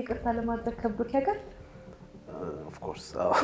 ይቅርታ ለማድረግ ከብዶት ያውቃል? ኦፍኮርስ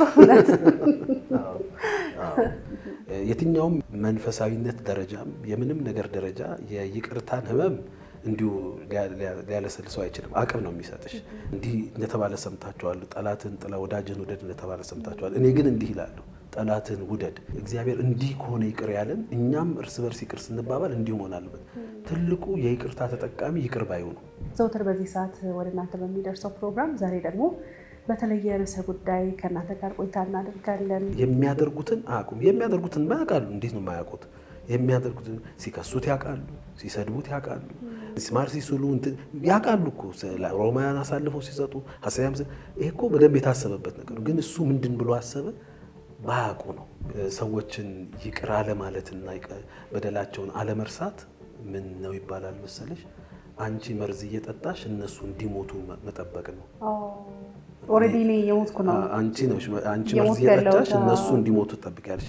የትኛውም መንፈሳዊነት ደረጃም የምንም ነገር ደረጃ የይቅርታን ህመም እንዲሁ ሊያለሰልሰው አይችልም። አቅም ነው የሚሰጥሽ። እንዲህ እንደተባለ ሰምታችኋል፣ ጠላትን ጥላ ወዳጅን ውደድ እንደተባለ ሰምታችኋል። እኔ ግን እንዲህ ይላለሁ፣ ጠላትን ውደድ። እግዚአብሔር እንዲህ ከሆነ ይቅር ያለን እኛም እርስ በርስ ይቅር ስንባባል እንዲሁ መሆን አለበት። ትልቁ የይቅርታ ተጠቃሚ ይቅር ባዩ ነው። ዘውትር በዚህ ሰዓት ወደ እናንተ በሚደርሰው ፕሮግራም ዛሬ ደግሞ በተለየ ርዕሰ ጉዳይ ከእናንተ ጋር ቆይታ እናደርጋለን። የሚያደርጉትን አያውቁም። የሚያደርጉትን ማያውቃሉ። እንዴት ነው የማያውቁት? የሚያደርጉትን ሲከሱት ያውቃሉ፣ ሲሰድቡት ያውቃሉ፣ ስማር ሲስሉ ያውቃሉ እኮ ሮማውያን አሳልፈው ሲሰጡ ሀሳያም ይሄ እኮ በደንብ የታሰበበት ነገር ግን እሱ ምንድን ብሎ አሰበ ባያውቁ ነው። ሰዎችን ይቅር አለማለትና በደላቸውን አለመርሳት ምን ነው ይባላል መሰለሽ? አንቺ መርዝ እየጠጣሽ እነሱ እንዲሞቱ መጠበቅ ነው። ኦልሬዲ እኔ የሞትኩ ነው። አንቺ ነው አንቺ መርዝ እየጠጣሽ እነሱ እንዲሞቱ ትጠብቂያለሽ።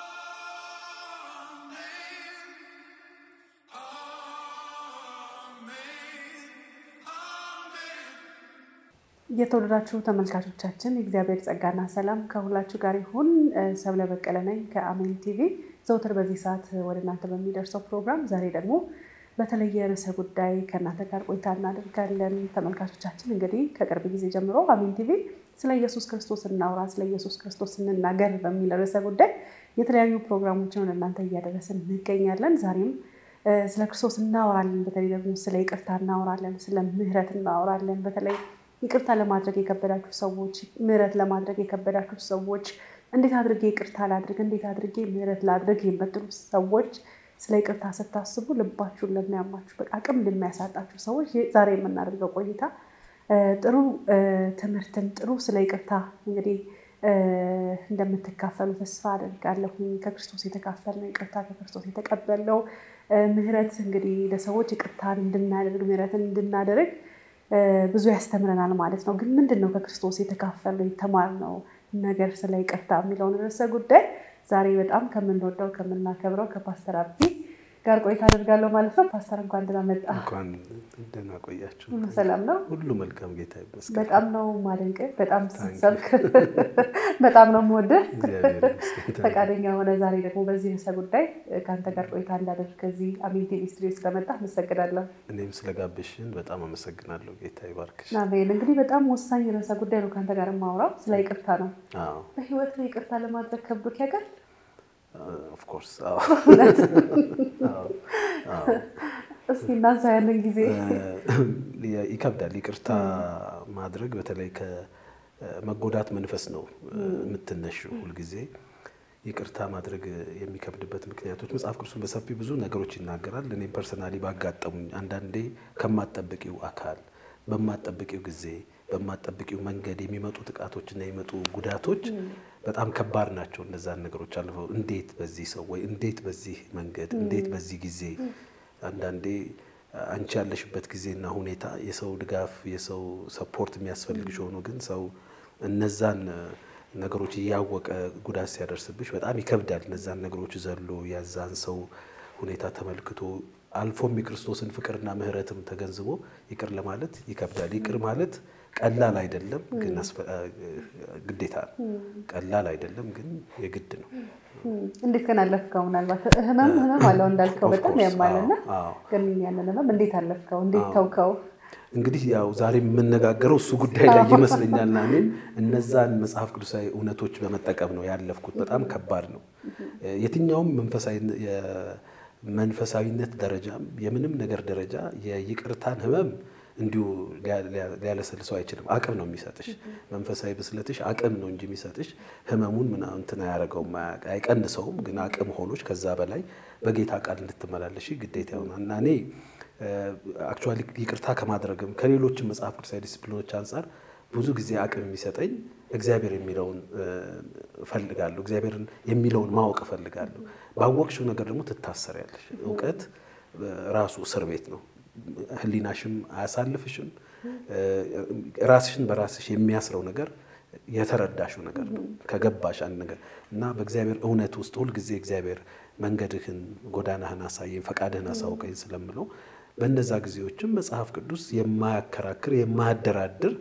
የተወደዳችሁ ተመልካቾቻችን የእግዚአብሔር ጸጋና ሰላም ከሁላችሁ ጋር ይሁን። ሰብለ በቀለ ነኝ ከአሜን ቲቪ። ዘውትር በዚህ ሰዓት ወደ እናንተ በሚደርሰው ፕሮግራም ዛሬ ደግሞ በተለየ ርዕሰ ጉዳይ ከእናንተ ጋር ቆይታ እናደርጋለን። ተመልካቾቻችን እንግዲህ ከቅርብ ጊዜ ጀምሮ አሜን ቲቪ ስለ ኢየሱስ ክርስቶስ እናውራ፣ ስለ ኢየሱስ ክርስቶስ እንናገር በሚል ርዕሰ ጉዳይ የተለያዩ ፕሮግራሞችን ወደ እናንተ እያደረስን እንገኛለን። ዛሬም ስለ ክርስቶስ እናወራለን። በተለይ ደግሞ ስለ ይቅርታ እናወራለን፣ ስለ ምሕረት እናወራለን። በተለይ ይቅርታ ለማድረግ የከበዳችሁ ሰዎች፣ ምሕረት ለማድረግ የከበዳችሁ ሰዎች፣ እንዴት አድርጌ ይቅርታ ላድርግ፣ እንዴት አድርጌ ምሕረት ላድርግ የምትሉ ሰዎች ስለ ይቅርታ ስታስቡ ልባችሁን ለሚያማችሁ በቃ አቅም ለሚያሳጣችሁ ሰዎች ዛሬ የምናደርገው ቆይታ ጥሩ ትምህርትን ጥሩ ስለ ይቅርታ እንግዲህ እንደምትካፈሉ ተስፋ አደርጋለሁ። ከክርስቶስ የተካፈልነው ይቅርታ ከክርስቶስ የተቀበልነው ምሕረት እንግዲህ ለሰዎች ይቅርታን እንድናደርግ ምሕረትን እንድናደርግ ብዙ ያስተምረናል ማለት ነው። ግን ምንድን ነው ከክርስቶስ የተካፈልነው የተማርነው ነገር ስለ ይቅርታ የሚለውን ርዕሰ ጉዳይ ዛሬ በጣም ከምንወደው ከምናከብረው ከፓስተር አቢ ጋር ቆይታ አደርጋለሁ ማለት ነው። ፓስተር እንኳን ደህና መጣ። እንኳን ደህና ቆያችሁ። ሰላም ነው? ሁሉ መልካም፣ ጌታ ይመስገን። በጣም ነው ማደንቅህ፣ በጣም ስትሰብክ በጣም ነው የምወደህ። ፈቃደኛ ሆነ ዛሬ ደግሞ በዚህ ርዕሰ ጉዳይ ከአንተ ጋር ቆይታ እንዳደርግ ከዚህ አሜን ቲቪ ስቱዲዮ ስለመጣ አመሰግናለሁ። እኔም ስለጋበዝሽን በጣም አመሰግናለሁ። ጌታ ይባርክሽ። አሜን። እንግዲህ በጣም ወሳኝ ርዕሰ ጉዳይ ነው ከአንተ ጋር የማወራው ስለ ይቅርታ ነው። አዎ በህይወት ይቅርታ ለማድረግ ከብዶት ያውቃል? ኦፍኮርስ እስኪ እናንሳ ያለን ጊዜ ይከብዳል። ይቅርታ ማድረግ በተለይ ከመጎዳት መንፈስ ነው የምትነሽው። ሁልጊዜ ይቅርታ ማድረግ የሚከብድበት ምክንያቶች መጽሐፍ ቅዱስን በሰፊ ብዙ ነገሮች ይናገራል። እኔም ፐርሰናሊ ባጋጠሙኝ አንዳንዴ ከማጠብቂው አካል በማጠብቂው ጊዜ በማጠብቂው መንገድ የሚመጡ ጥቃቶችና የሚመጡ ጉዳቶች በጣም ከባድ ናቸው። እነዛን ነገሮች አልፈው እንዴት በዚህ ሰው ወይ እንዴት በዚህ መንገድ እንዴት በዚህ ጊዜ አንዳንዴ አንቺ ያለሽበት ጊዜና ሁኔታ የሰው ድጋፍ የሰው ሰፖርት የሚያስፈልግሽ ሆኖ ግን ሰው እነዛን ነገሮች እያወቀ ጉዳት ሲያደርስብሽ በጣም ይከብዳል። እነዛን ነገሮች ዘሎ ያዛን ሰው ሁኔታ ተመልክቶ አልፎም የክርስቶስን ፍቅርና ምሕረትም ተገንዝቦ ይቅር ለማለት ይከብዳል። ይቅር ማለት ቀላል አይደለም፣ ግን ግዴታ ነው። ቀላል አይደለም፣ ግን የግድ ነው። እንዴት ግን አለፍከው? ምናልባት ህመም ህመም አለው እንዳልከው በጣም ያማልና፣ ግን ያንን ህመም እንዴት አለፍከው? እንዴት ተውከው? እንግዲህ ያው ዛሬ የምነጋገረው እሱ ጉዳይ ላይ ይመስለኛልና እኔም እነዛን መጽሐፍ ቅዱሳዊ እውነቶች በመጠቀም ነው ያለፍኩት። በጣም ከባድ ነው። የትኛውም መንፈሳዊነት ደረጃም የምንም ነገር ደረጃ የይቅርታን ህመም እንዲሁ ሊያለሰልሰው አይችልም። አቅም ነው የሚሰጥሽ። መንፈሳዊ ብስለትሽ አቅም ነው እንጂ የሚሰጥሽ ህመሙን ምናምን እንትን አያደርገውም፣ አይቀንሰውም። ግን አቅም ሆኖች ከዛ በላይ በጌታ ቃል እንድትመላለሽ ግዴታ ይሆናል እና እኔ አክቹዋሊ ይቅርታ ከማድረግም ከሌሎችም መጽሐፍ ቅዱሳዊ ዲስፕሊኖች አንጻር ብዙ ጊዜ አቅም የሚሰጠኝ እግዚአብሔር የሚለውን እፈልጋለሁ። እግዚአብሔርን የሚለውን ማወቅ እፈልጋለሁ። ባወቅሽው ነገር ደግሞ ትታሰሪያለሽ። እውቀት ራሱ እስር ቤት ነው። ህሊናሽም አያሳልፍሽም። ራስሽን በራስሽ የሚያስረው ነገር የተረዳሽው ነገር ነው። ከገባሽ አንድ ነገር እና በእግዚአብሔር እውነት ውስጥ ሁልጊዜ እግዚአብሔር መንገድህን፣ ጎዳናህን አሳየኝ፣ ፈቃድህን አሳውቀኝ ስለምለው በእነዛ ጊዜዎችም መጽሐፍ ቅዱስ የማያከራክር የማያደራድር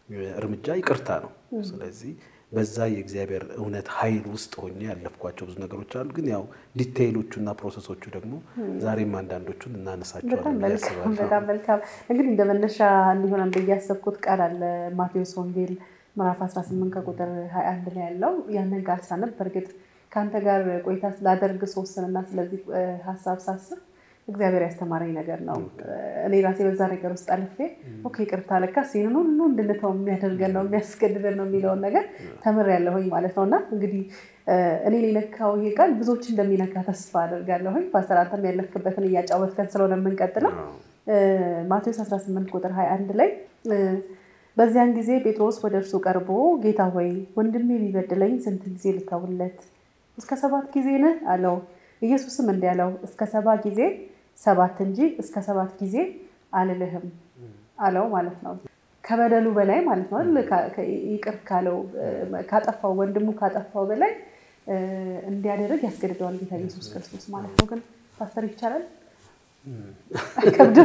እርምጃ ይቅርታ ነው። ስለዚህ በዛ የእግዚአብሔር እውነት ኃይል ውስጥ ሆኜ ያለፍኳቸው ብዙ ነገሮች አሉ። ግን ያው ዲቴይሎቹና ፕሮሰሶቹ ደግሞ ዛሬም አንዳንዶቹን እናነሳቸዋለን ብዬ አስባለሁ። በጣም መልካም። እንግዲህ እንደ መነሻ እንዲሆን ብዬ ያሰብኩት ቃል አለ ማቴዎስ ወንጌል ምዕራፍ 18 ከቁጥር 21 ላይ ያለው ያንን ቃል ሳነብ በእርግጥ ከአንተ ጋር ቆይታ ስላደርግ ስወስንና ስለዚህ ሀሳብ ሳስብ እግዚአብሔር ያስተማረኝ ነገር ነው። እኔ ራሴ በዛ ነገር ውስጥ አልፌ ኦኬ ይቅርታ ለካስ ይህንን ሁሉ እንድንተው የሚያደርገን ነው የሚያስገድደን ነው የሚለውን ነገር ተምሬያለሁኝ ማለት ነው። እና እንግዲህ እኔን የነካው ይሄ ቃል ብዙዎች እንደሚነካ ተስፋ አደርጋለሁኝ። ፓስተር አንተም ያለፍክበትን እያጫወትከን ስለሆነ የምንቀጥለው ማቴዎስ 18 ቁጥር 21 ላይ በዚያን ጊዜ ጴጥሮስ ወደ እርሱ ቀርቦ ጌታ ሆይ ወንድሜ ቢበድለኝ ስንት ጊዜ ልተውለት? እስከ ሰባት ጊዜ ነህ አለው። ኢየሱስም እንዲህ አለው እስከ ሰባ ጊዜ ሰባት እንጂ እስከ ሰባት ጊዜ አልልህም አለው ማለት ነው። ከበደሉ በላይ ማለት ነው ይቅር ካለው ካጠፋው ወንድሙ ካጠፋው በላይ እንዲያደርግ ያስገድደዋል ጌታ ኢየሱስ ክርስቶስ ማለት ነው። ግን ፓስተር ይቻላል አይከብድም?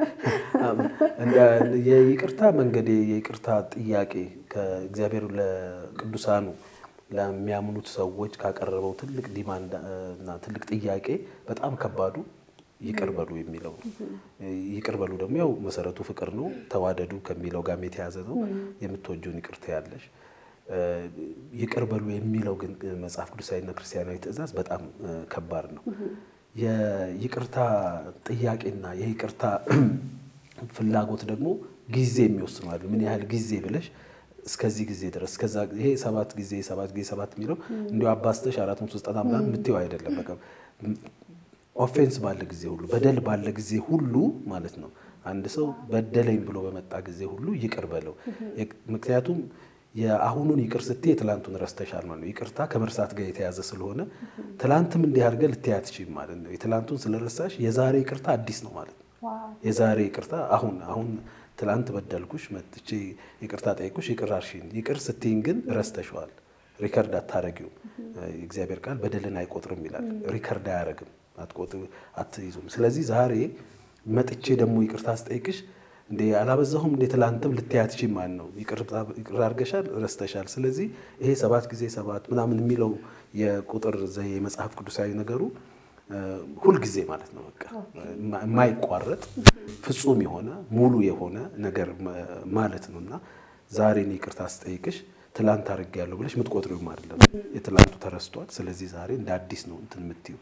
የይቅርታ መንገድ የይቅርታ ጥያቄ ከእግዚአብሔር ለቅዱሳኑ ለሚያምኑት ሰዎች ካቀረበው ትልቅ ዲማንድ እና ትልቅ ጥያቄ በጣም ከባዱ ይቅር በሉ የሚለው ነው። ይቅር በሉ ደግሞ ያው መሰረቱ ፍቅር ነው። ተዋደዱ ከሚለው ጋር የተያዘ ነው። የምትወጂውን ይቅር ትያለሽ። ይቅር በሉ የሚለው ግን መጽሐፍ ቅዱሳዊና ክርስቲያናዊ ትእዛዝ በጣም ከባድ ነው። የይቅርታ ጥያቄና የይቅርታ ፍላጎት ደግሞ ጊዜ የሚወስነዋል። ምን ያህል ጊዜ ብለሽ እስከዚህ ጊዜ ድረስ ከዛ ይሄ ሰባት ጊዜ ሰባት ጊዜ ሰባት የሚለው እንዲሁ አባስተሽ አራት መቶ ዘጠና ምናምን የምትይው አይደለም። በቃ ኦፌንስ ባለ ጊዜ ሁሉ በደል ባለ ጊዜ ሁሉ ማለት ነው። አንድ ሰው በደለኝ ብሎ በመጣ ጊዜ ሁሉ ይቅር በለው። ምክንያቱም የአሁኑን ይቅር ስትይ የትላንቱን ረስተሻል ማለት ነው። ይቅርታ ከመርሳት ጋር የተያዘ ስለሆነ ትላንትም እንዲህ አድርገህ ልትይ አትችይም ማለት ነው። የትላንቱን ስለረሳሽ የዛሬ ይቅርታ አዲስ ነው ማለት ነው። የዛሬ ይቅርታ አሁን አሁን ትላንት በደልኩሽ መጥቼ ይቅርታ ጠይቁሽ ይቅር አልሽኝ። ይቅር ስትይኝ ግን ረስተሸዋል። ሪከርድ አታረጊውም። እግዚአብሔር ቃል በደልን አይቆጥርም ይላል። ሪከርድ አያረግም፣ አትይዙም። ስለዚህ ዛሬ መጥቼ ደግሞ ይቅርታ ስጠይቅሽ እንደ አላበዛሁም እንደ ትላንትም ልትይ አትችይም ማለት ነው። ይቅር አድርገሻል፣ ረስተሻል። ስለዚህ ይሄ ሰባት ጊዜ ሰባት ምናምን የሚለው የቁጥር ዘዬ የመጽሐፍ ቅዱሳዊ ነገሩ ሁልጊዜ ማለት ነው። በቃ የማይቋረጥ ፍጹም የሆነ ሙሉ የሆነ ነገር ማለት ነው እና ዛሬ እኔ ይቅርታ ስጠይቅሽ ትላንት አድርጌያለሁ ብለሽ የምትቆጥሪውም አይደለም። የትላንቱ ተረስቷል። ስለዚህ ዛሬ እንደ አዲስ ነው እንትን የምትይው።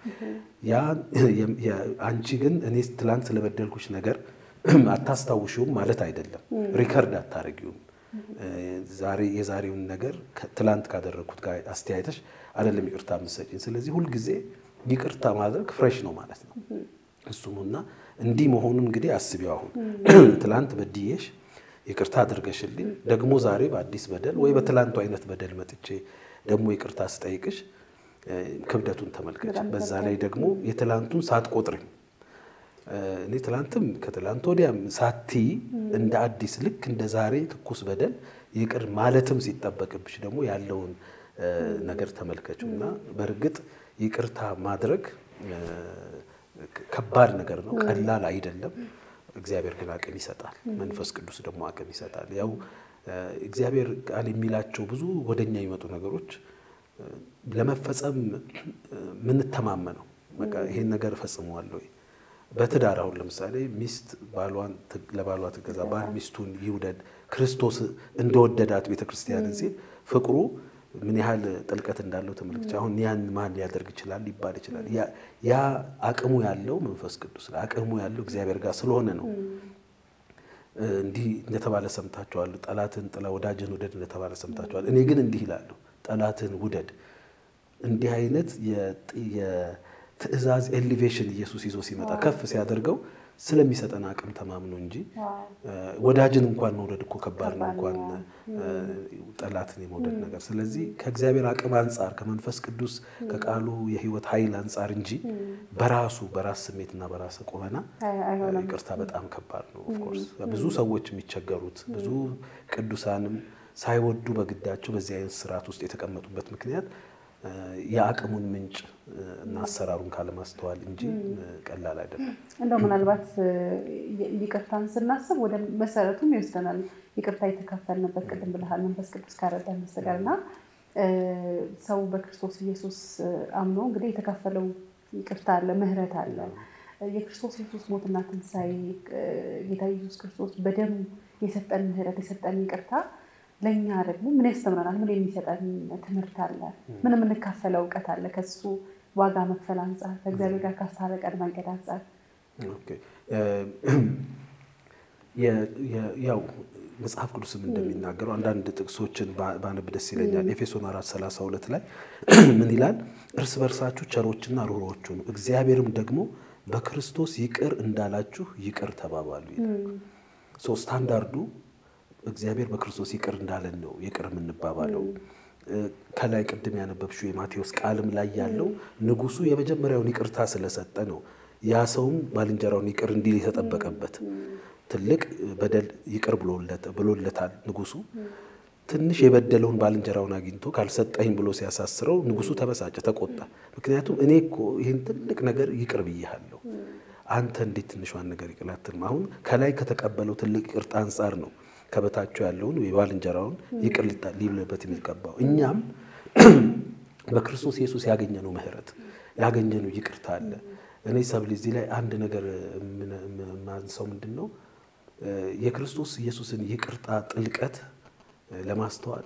አንቺ ግን እኔ ትላንት ስለበደልኩሽ ነገር አታስታውሽውም ማለት አይደለም። ሪከርድ አታረጊውም። ዛሬ የዛሬውን ነገር ትላንት ካደረግኩት ጋር አስተያየተሽ አይደለም ይቅርታ የምትሰጪኝ። ስለዚህ ሁልጊዜ ይቅርታ ማድረግ ፍሬሽ ነው ማለት ነው። እሱ ነው እና እንዲህ መሆኑን እንግዲህ አስቢው። አሁን ትላንት በድዬሽ ይቅርታ አድርገሽልኝ ደግሞ ዛሬ በአዲስ በደል ወይ በትላንቱ አይነት በደል መጥቼ ደግሞ ይቅርታ ስጠይቅሽ ክብደቱን ተመልከች። በዛ ላይ ደግሞ የትላንቱን ሳትቆጥሪ እኔ ትላንትም ከትላንት ወዲያም ሳቲ እንደ አዲስ ልክ እንደ ዛሬ ትኩስ በደል ይቅር ማለትም ሲጠበቅብሽ ደግሞ ያለውን ነገር ተመልከችው እና በእርግጥ ይቅርታ ማድረግ ከባድ ነገር ነው፣ ቀላል አይደለም። እግዚአብሔር ግን አቅም ይሰጣል። መንፈስ ቅዱስ ደግሞ አቅም ይሰጣል። ያው እግዚአብሔር ቃል የሚላቸው ብዙ ወደኛ የሚመጡ ነገሮች ለመፈጸም ምንተማመነው በቃ ይሄን ነገር እፈጽመዋለሁ። በትዳር አሁን ለምሳሌ ሚስት ባሏን ለባሏ ትገዛ፣ ባል ሚስቱን ይውደድ፣ ክርስቶስ እንደወደዳት ቤተክርስቲያንን ሲል ፍቅሩ ምን ያህል ጥልቀት እንዳለው ተመልክቼ አሁን ያን ማን ሊያደርግ ይችላል ሊባል ይችላል። ያ አቅሙ ያለው መንፈስ ቅዱስ አቅሙ ያለው እግዚአብሔር ጋር ስለሆነ ነው። እንዲህ እንደተባለ ሰምታችኋል። ጠላትን ጥላ ወዳጅን ውደድ እንደተባለ ሰምታችኋል። እኔ ግን እንዲህ ይላለሁ፣ ጠላትን ውደድ። እንዲህ አይነት የትእዛዝ ኤሊቬሽን ኢየሱስ ይዞ ሲመጣ ከፍ ሲያደርገው ስለሚሰጠን አቅም ተማምኖ እንጂ ወዳጅን እንኳን መውደድ እኮ ከባድ ነው፣ እንኳን ጠላትን የመውደድ ነገር። ስለዚህ ከእግዚአብሔር አቅም አንጻር ከመንፈስ ቅዱስ ከቃሉ የሕይወት ኃይል አንጻር እንጂ በራሱ በራስ ስሜትና በራስ ቁመና ይቅርታ በጣም ከባድ ነው። ኦፍኮርስ ብዙ ሰዎች የሚቸገሩት ብዙ ቅዱሳንም ሳይወዱ በግዳቸው በዚህ አይነት ስርዓት ውስጥ የተቀመጡበት ምክንያት የአቅሙን ምንጭ እና አሰራሩን ካለማስተዋል እንጂ ቀላል አይደለም። እንደው ምናልባት ይቅርታን ስናስብ ወደ መሰረቱም ይወስደናል። ይቅርታ የተካፈልንበት ቅድም ብለሃል መንፈስ ቅዱስ ካረዳን በስተቀር እና ሰው በክርስቶስ ኢየሱስ አምኖ እንግዲህ የተካፈለው ይቅርታ አለ፣ ምህረት አለ። የክርስቶስ ኢየሱስ ሞትና ትንሣኤ ጌታ ኢየሱስ ክርስቶስ በደሙ የሰጠን ምህረት የሰጠን ይቅርታ ለእኛ ደግሞ ምን ያስተምረናል? ምን የሚሰጠን ትምህርት አለ? ምን የምንካፈለው እውቀት አለ? ከሱ ዋጋ መክፈል አንጻር ከእግዚአብሔር ጋር ካስታረቀን መንገድ አንጻር ያው መጽሐፍ ቅዱስም እንደሚናገረው አንዳንድ ጥቅሶችን ባነብ ደስ ይለኛል። ኤፌሶን አራት ሰላሳ ሁለት ላይ ምን ይላል? እርስ በርሳችሁ ቸሮችና ሩሮች ሁኑ፣ እግዚአብሔርም ደግሞ በክርስቶስ ይቅር እንዳላችሁ ይቅር ተባባሉ ይላል። ሶ ስታንዳርዱ እግዚአብሔር በክርስቶስ ይቅር እንዳለን ነው ይቅር የምንባባለው። ከላይ ቅድም ያነበብሽው የማቴዎስ ቃልም ላይ ያለው ንጉሱ የመጀመሪያውን ይቅርታ ስለሰጠ ነው ያ ሰውም ባልንጀራውን ይቅር እንዲል የተጠበቀበት ትልቅ በደል ይቅር ብሎለታል ንጉሱ። ትንሽ የበደለውን ባልንጀራውን አግኝቶ ካልሰጠኝ ብሎ ሲያሳስረው ንጉሱ ተበሳጨ፣ ተቆጣ። ምክንያቱም እኔ እኮ ይህን ትልቅ ነገር ይቅር ብያለሁ፣ አንተ እንዴት ትንሿን ነገር ይቅር አትልም? አሁን ከላይ ከተቀበለው ትልቅ ይቅርታ አንጻር ነው ከበታቸው ያለውን የባልንጀራውን ይቅር ሊብልበት የሚገባው። እኛም በክርስቶስ ኢየሱስ ያገኘነው ምሕረት ያገኘነው ይቅርታ አለ። እኔ ሰብል እዚህ ላይ አንድ ነገር ማንሰው ምንድን ነው የክርስቶስ ኢየሱስን ይቅርታ ጥልቀት ለማስተዋል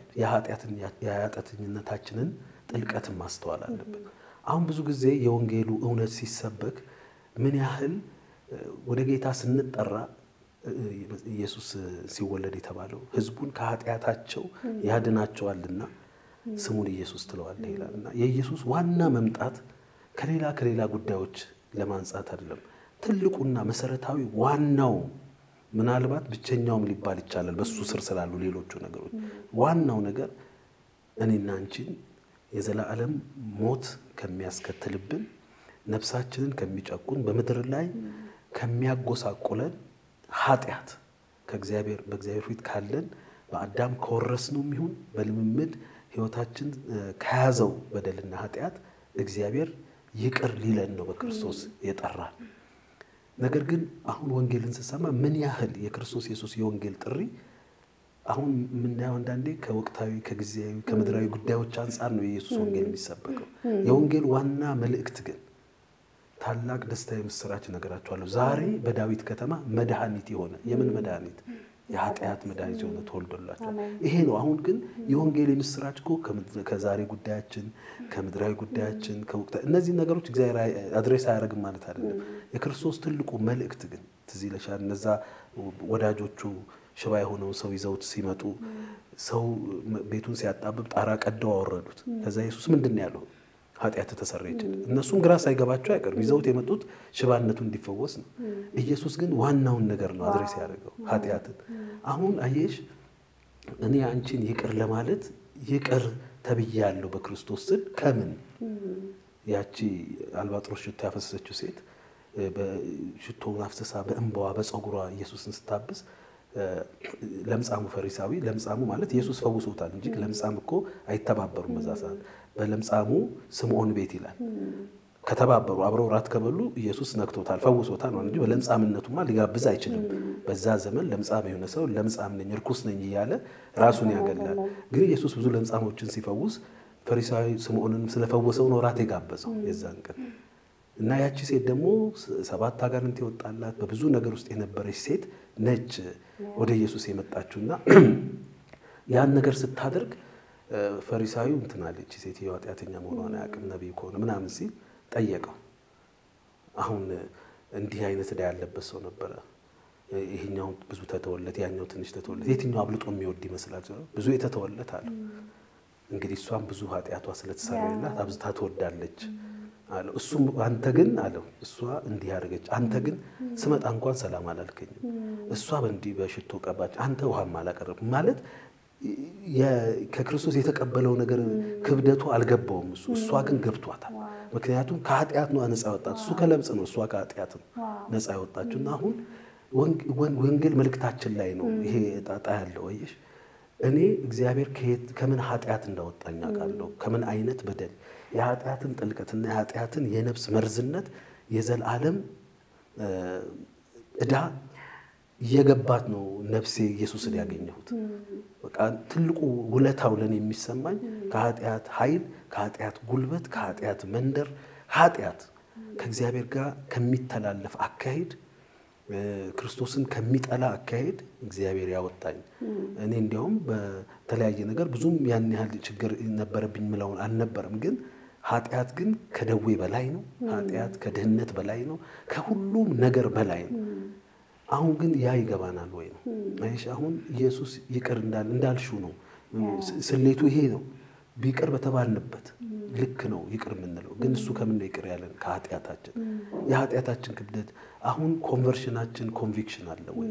የኃጢአተኝነታችንን ጥልቀትን ማስተዋል አለብን። አሁን ብዙ ጊዜ የወንጌሉ እውነት ሲሰበክ ምን ያህል ወደ ጌታ ስንጠራ ኢየሱስ ሲወለድ የተባለው ሕዝቡን ከኃጢአታቸው ያድናቸዋልና ስሙን ኢየሱስ ትለዋለህ ይላል እና የኢየሱስ ዋና መምጣት ከሌላ ከሌላ ጉዳዮች ለማንጻት አይደለም። ትልቁና መሰረታዊ ዋናው ምናልባት ብቸኛውም ሊባል ይቻላል በሱ ስር ስላሉ ሌሎቹ ነገሮች ዋናው ነገር እኔና አንቺን የዘላለም ሞት ከሚያስከትልብን ነፍሳችንን ከሚጨቁን በምድር ላይ ከሚያጎሳቁለን ኃጢአት ከእግዚአብሔር በእግዚአብሔር ፊት ካለን በአዳም ከወረስነው ይሁን በልምምድ ሕይወታችን ከያዘው በደልና ኃጢአት እግዚአብሔር ይቅር ሊለን ነው በክርስቶስ የጠራን። ነገር ግን አሁን ወንጌልን ስሰማ ምን ያህል የክርስቶስ ኢየሱስ የወንጌል ጥሪ አሁን የምናየው አንዳንዴ ከወቅታዊ ከጊዜያዊ ከምድራዊ ጉዳዮች አንጻር ነው የኢየሱስ ወንጌል የሚሰበከው። የወንጌል ዋና መልእክት ግን ታላቅ ደስታ የምስራች ነገራችኋለሁ፣ ዛሬ በዳዊት ከተማ መድኃኒት የሆነ የምን መድኃኒት? የኃጢአት መድኃኒት የሆነ ተወልዶላቸዋል። ይሄ ነው። አሁን ግን የወንጌል የምስራች እኮ ከዛሬ ጉዳያችን ከምድራዊ ጉዳያችን ከወቅታዊ እነዚህ ነገሮች እግዚአብሔር አድሬስ አያደርግም ማለት አይደለም። የክርስቶስ ትልቁ መልእክት ግን ትዝ ይለሻል። እነዛ ወዳጆቹ ሽባ የሆነውን ሰው ይዘውት ሲመጡ ሰው ቤቱን ሲያጣብብ ጣራ ቀደው አወረዱት። ከዛ ኢየሱስ ምንድን ነው ያለው? ኃጢአት ተሰረየችል። እነሱም ግራ ሳይገባቸው አይቀርም ይዘውት የመጡት ሽባነቱ እንዲፈወስ ነው። ኢየሱስ ግን ዋናውን ነገር ነው አድሬስ ያደረገው ኃጢአትን። አሁን አየሽ እኔ አንቺን ይቅር ለማለት ይቅር ተብያለሁ በክርስቶስ ስል ከምን ያቺ አልባጥሮስ ሽቶ ያፈሰሰችው ሴት ሽቶውን አፍስሳ በእንባዋ በፀጉሯ ኢየሱስን ስታብስ ለምጻሙ ፈሪሳዊ ለምጻሙ ማለት ኢየሱስ ፈውሶታል እንጂ ለምጻም እኮ አይተባበሩም በዛ ሰዓት በለምጻሙ ስምዖን ቤት ይላል ከተባበሩ አብረው ራት ከበሉ ኢየሱስ ነክቶታል ፈውሶታል እንጂ በለምጻምነቱማ ሊጋብዝ አይችልም በዛ ዘመን ለምጻም የሆነ ሰው ለምጻም ነኝ እርኩስ ነኝ እያለ ራሱን ያገላል ግን ኢየሱስ ብዙ ለምጻሞችን ሲፈውስ ፈሪሳዊ ስምዖንን ስለፈወሰው ነው ራት የጋበዘው የዛን ቀን እና ያቺ ሴት ደግሞ ሰባት አጋንንት የወጣላት በብዙ ነገር ውስጥ የነበረች ሴት ነች ወደ ኢየሱስ የመጣችውና ያን ነገር ስታደርግ ፈሪሳዊው እንትን አለች ሴትዮ ኃጢአተኛ መሆኗን አያውቅም ነቢይ ከሆነ ምናምን ሲል ጠየቀው። አሁን እንዲህ አይነት ዕዳ ያለበት ሰው ነበረ። ይሄኛው ብዙ ተተወለት፣ ያኛው ትንሽ ተተወለት፣ የትኛው አብልጦ የሚወድ ይመስላል? ብዙ የተተወለት አለው። እንግዲህ እሷም ብዙ ኃጢአቷ ስለተሰራላት አብዝታ ትወዳለች አለው። እሱም አንተ ግን አለው እሷ እንዲህ ያደረገች፣ አንተ ግን ስመጣ እንኳን ሰላም አላልከኝም። እሷ በእንዲህ በሽቶ ቀባች፣ አንተ ውሃም አላቀረብም ማለት ከክርስቶስ የተቀበለው ነገር ክብደቱ አልገባውም። እሱ እሷ ግን ገብቷታል። ምክንያቱም ከኃጢአት ነው ነፃ ያወጣት። እሱ ከለምጽ ነው፣ እሷ ከኃጢአት ነው ነፃ ያወጣችው። እና አሁን ወንጌል መልእክታችን ላይ ነው ይሄ ጣጣ ያለው። አየሽ እኔ እግዚአብሔር ከየት ከምን ኃጢአት እንዳወጣኝ አውቃለሁ። ከምን አይነት በደል የኃጢአትን ጥልቀትና የኃጢአትን የነፍስ መርዝነት የዘላለም ዕዳ እየገባት ነው ነፍሴ ኢየሱስን ያገኘሁት። በቃ ትልቁ ውለታው ለእኔ የሚሰማኝ ከኃጢአት ኃይል፣ ከኃጢአት ጉልበት፣ ከኃጢአት መንደር ኃጢአት ከእግዚአብሔር ጋር ከሚተላለፍ አካሄድ ክርስቶስን ከሚጠላ አካሄድ እግዚአብሔር ያወጣኝ። እኔ እንዲያውም በተለያየ ነገር ብዙም ያን ያህል ችግር ነበረብኝ ምለውን አልነበረም። ግን ኃጢአት ግን ከደዌ በላይ ነው። ኃጢአት ከድህነት በላይ ነው። ከሁሉም ነገር በላይ ነው። አሁን ግን ያ ይገባናል ወይ ነው? አይሽ አሁን ኢየሱስ ይቅር እንዳል እንዳልሽው ነው። ስሌቱ ይሄ ነው። ቢቅር በተባልንበት ልክ ነው ይቅር የምንለው። ግን እሱ ከምን ነው ይቅር ያለን? ከኃጢአታችን የኃጢአታችን ክብደት። አሁን ኮንቨርሽናችን ኮንቪክሽን አለ ወይ?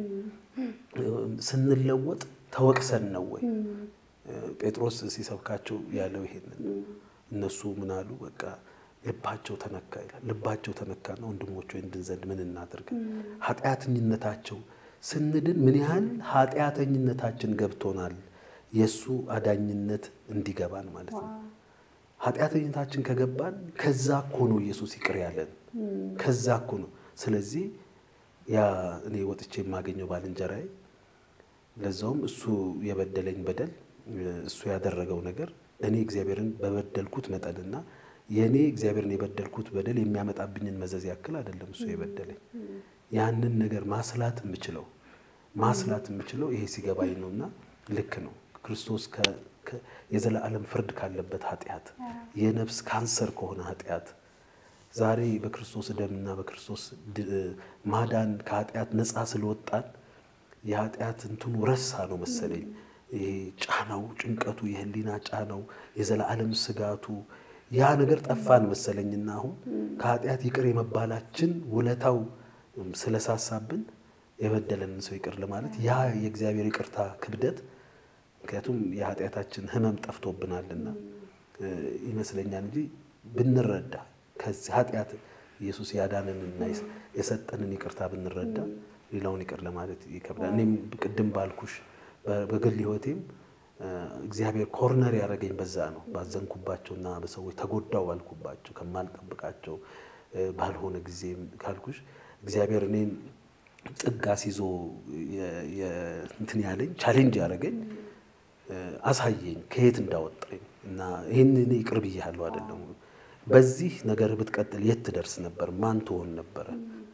ስንለወጥ ተወቅሰን ነው ወይ? ጴጥሮስ ሲሰብካቸው ያለው ይሄንን እነሱ ምን አሉ? በቃ ልባቸው ተነካ ይላል። ልባቸው ተነካና ወንድሞች ወይ እንድንዘንድ ምን እናድርግ? ኃጢአተኝነታቸው ስንድን ምን ያህል ኃጢአተኝነታችን ገብቶናል የእሱ አዳኝነት እንዲገባን ማለት ነው። ኃጢአተኝነታችን ከገባን ከዛ እኮ ነው ኢየሱስ ይቅር ያለን፣ ከዛ እኮ ነው። ስለዚህ ያ እኔ ወጥቼ የማገኘው ባልንጀራዬ ለዛውም እሱ የበደለኝ በደል እሱ ያደረገው ነገር እኔ እግዚአብሔርን በበደልኩት መጠንና የእኔ እግዚአብሔርን የበደልኩት በደል የሚያመጣብኝን መዘዝ ያክል አይደለም እሱ የበደለኝ። ያንን ነገር ማስላት የምችለው ማስላት የምችለው ይሄ ሲገባኝ ነውና ልክ ነው ክርስቶስ የዘላለም ፍርድ ካለበት ኃጢአት የነፍስ ካንሰር ከሆነ ኃጢአት ዛሬ በክርስቶስ ደምና በክርስቶስ ማዳን ከኃጢአት ነፃ ስለወጣን የኃጢአት እንትኑ ረሳ ነው መሰለኝ። ይሄ ጫናው፣ ጭንቀቱ፣ የህሊና ጫናው፣ የዘላለም ስጋቱ ያ ነገር ጠፋን መሰለኝና አሁን ከኃጢአት ይቅር የመባላችን ውለታው ስለሳሳብን የበደለንን ሰው ይቅር ለማለት ያ የእግዚአብሔር ይቅርታ ክብደት ምክንያቱም የኃጢአታችን ሕመም ጠፍቶብናልና ይመስለኛል እንጂ ብንረዳ ከዚህ ኃጢአት ኢየሱስ ያዳንንና የሰጠንን ይቅርታ ብንረዳ ሌላውን ይቅር ለማለት ይከብዳል። እኔም ቅድም ባልኩሽ በግል ሕይወቴም እግዚአብሔር ኮርነር ያደረገኝ በዛ ነው። ባዘንኩባቸውና በሰዎች ተጎዳው ባልኩባቸው ከማልጠብቃቸው ባልሆነ ጊዜ ካልኩሽ እግዚአብሔር እኔን ጥግ አስይዞ እንትን ያለኝ ቻሌንጅ ያደረገኝ አሳየኝ ከየት እንዳወጣኝ እና ይህን እኔ ይቅር ብያለሁ አይደለም። በዚህ ነገር ብትቀጥል የት ትደርስ ነበር? ማን ትሆን ነበረ?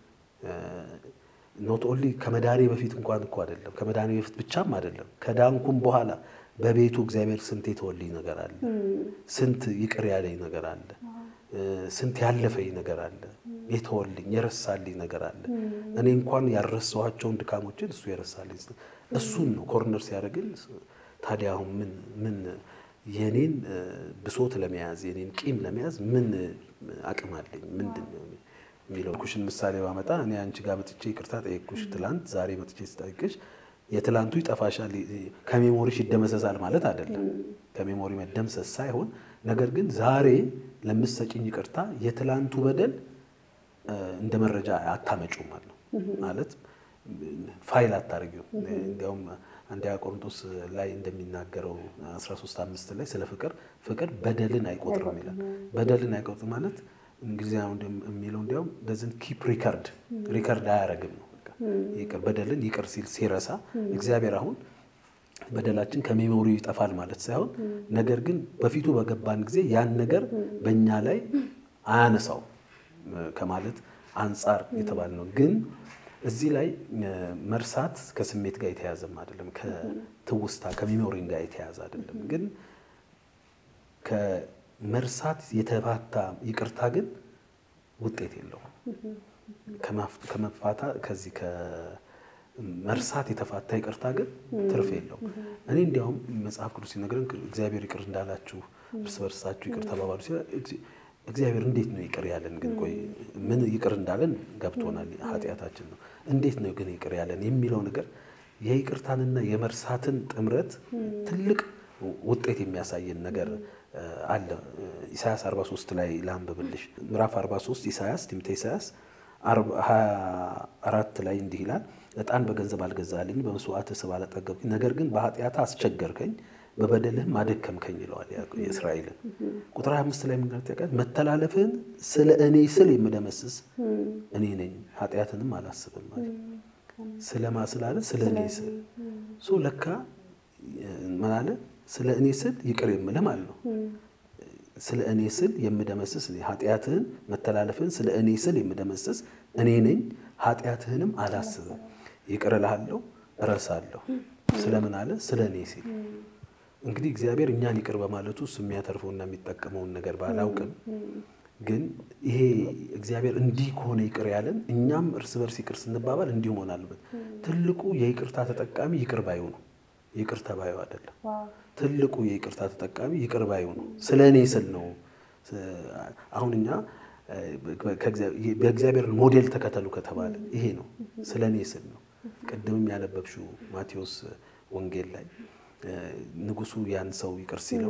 ኖት ኦንሊ ከመዳኔ በፊት እንኳን እኮ አይደለም ከመዳኔ በፊት ብቻም አይደለም ከዳንኩም በኋላ በቤቱ እግዚአብሔር ስንት የተወልኝ ነገር አለ፣ ስንት ይቅር ያለኝ ነገር አለ፣ ስንት ያለፈኝ ነገር አለ፣ የተወልኝ የረሳልኝ ነገር አለ። እኔ እንኳን ያልረሳኋቸውን ድካሞችን እሱ የረሳልኝ እሱን ነው ኮርነር ሲያደርግን ታዲያ አሁን ምን ምን የኔን ብሶት ለመያዝ የኔን ቂም ለመያዝ ምን አቅም አለኝ? ምንድን ነው የሚለው ኩሽን ምሳሌ ባመጣ እኔ አንቺ ጋር መጥቼ ይቅርታ ጠየቅኩሽ ትላንት፣ ዛሬ መጥቼ ስጠይቅሽ የትላንቱ ይጠፋሻል ከሜሞሪሽ ይደመሰሳል ማለት አይደለም። ከሜሞሪ መደምሰስ ሳይሆን ነገር ግን ዛሬ ለምትሰጭኝ ይቅርታ የትላንቱ በደል እንደ መረጃ አታመጩም ማለት ነው። ማለት ፋይል አታደርጊው። እንዲያውም አንደኛ ቆሮንቶስ ላይ እንደሚናገረው 13 አምስት ላይ ስለ ፍቅር ፍቅር በደልን አይቆጥርም ይላል። በደልን አይቆጥርም ማለት እንግሊዝኛ የሚለው እንዲያውም ደዝን ኪፕ ሪከርድ ሪከርድ አያረግም ነው። ይቅር በደልን ይቅር ሲል ሲረሳ እግዚአብሔር አሁን በደላችን ከሜሞሪ ይጠፋል ማለት ሳይሆን ነገር ግን በፊቱ በገባን ጊዜ ያን ነገር በእኛ ላይ አያነሳው ከማለት አንጻር የተባለ ነው። ግን እዚህ ላይ መርሳት ከስሜት ጋር የተያዘም አይደለም፣ ከትውስታ ከሜሞሪ ጋር የተያዘ አይደለም። ግን ከመርሳት የተፋታ ይቅርታ ግን ውጤት የለውም። ከመፋታ ከዚህ ከመርሳት የተፋታ ይቅርታ ግን ትርፍ የለውም። እኔ እንዲያውም መጽሐፍ ቅዱስ ሲነግረን እግዚአብሔር ይቅር እንዳላችሁ እርስ በርሳችሁ ይቅር ተባባሉ ሲል እግዚአብሔር እንዴት ነው ይቅር ያለን? ግን ቆይ ምን ይቅር እንዳለን ገብቶናል፣ ኃጢአታችን ነው። እንዴት ነው ግን ይቅር ያለን የሚለው ነገር የይቅርታንና የመርሳትን ጥምረት ትልቅ ውጤት የሚያሳየን ነገር አለ። ኢሳያስ 43 ላይ ላንብብልሽ። ምዕራፍ 43 ኢሳያስ ትንቢተ ኢሳያስ 24 ላይ እንዲህ ይላል፣ ዕጣን በገንዘብ አልገዛልኝ፣ በመስዋዕት ስብ አላጠገብኩኝ፣ ነገር ግን በኃጢአት አስቸገርከኝ፣ በበደልህም አደከምከኝ ይለዋል የእስራኤልን። ቁጥር 25 ላይ ምንገር መተላለፍህን ስለ እኔ ስል የምደመስስ እኔ ነኝ፣ ኃጢአትንም አላስብም ማለት ስለማ ስላለ ስለ እኔ ስል ሶ ለካ ምን አለ? ስለ እኔ ስል ይቅር የምልህ ማለት ነው። ስለ እኔ ስል የምደመስስ ኃጢአትህን መተላለፍህን ስለ እኔ ስል የምደመስስ እኔ ነኝ፣ ኃጢአትህንም አላስብም። ይቅር እልሃለሁ፣ እረሳለሁ። ስለምን አለ? ስለ እኔ ሲል እንግዲህ እግዚአብሔር እኛን ይቅር በማለቱ እሱ የሚያተርፈውና የሚጠቀመውን ነገር ባላውቅም ግን ይሄ እግዚአብሔር እንዲህ ከሆነ ይቅር ያለን እኛም እርስ በርስ ይቅር ስንባባል እንዲሁ መሆን አለበት። ትልቁ የይቅርታ ተጠቃሚ ይቅር ባዩ ነው፣ ይቅር ተባዩ አይደለም። ትልቁ የይቅርታ ተጠቃሚ ይቅር ባዩ ነው። ስለ እኔ ስል ነው። አሁን እኛ በእግዚአብሔር ሞዴል ተከተሉ ከተባለ ይሄ ነው፣ ስለ እኔ ስል ነው። ቅድምም ያነበብሽው ማቴዎስ ወንጌል ላይ ንጉሱ ያን ሰው ይቅር ሲለው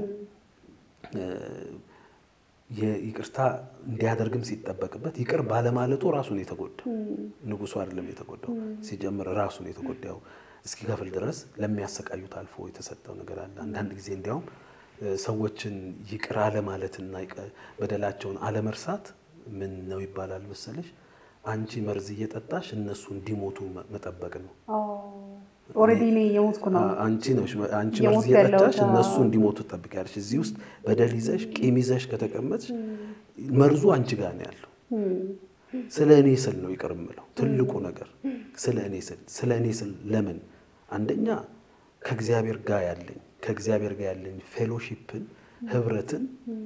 ይቅርታ እንዲያደርግም ሲጠበቅበት ይቅር ባለማለቱ ራሱን የተጎዳው ንጉሱ አይደለም የተጎዳው። ሲጀምር ራሱን የተጎዳው እስኪከፍል ድረስ ለሚያሰቃዩት አልፎ የተሰጠው ነገር አለ። አንዳንድ ጊዜ እንዲያውም ሰዎችን ይቅር አለማለትና በደላቸውን አለመርሳት ምን ነው ይባላል መሰለሽ? አንቺ መርዝ እየጠጣሽ እነሱ እንዲሞቱ መጠበቅ ነው። ኦልሬዲ እኔ የሞትኩ ነው። አንቺ ነሽ አንቺ መርዝ እየጠጣሽ እነሱ እንዲሞቱ ትጠብቂያለሽ። እዚህ ውስጥ በደል ይዘሽ ቂም ይዘሽ ከተቀመጥሽ መርዙ አንቺ ጋር ነው ያለው። ስለ እኔ ስል ነው ይቅር የምለው ትልቁ ነገር ስለ እኔ ስል ስለ እኔ ስል ለምን አንደኛ ከእግዚአብሔር ጋር ያለኝ ከእግዚአብሔር ጋር ያለኝ ፌሎሺፕን ህብረትን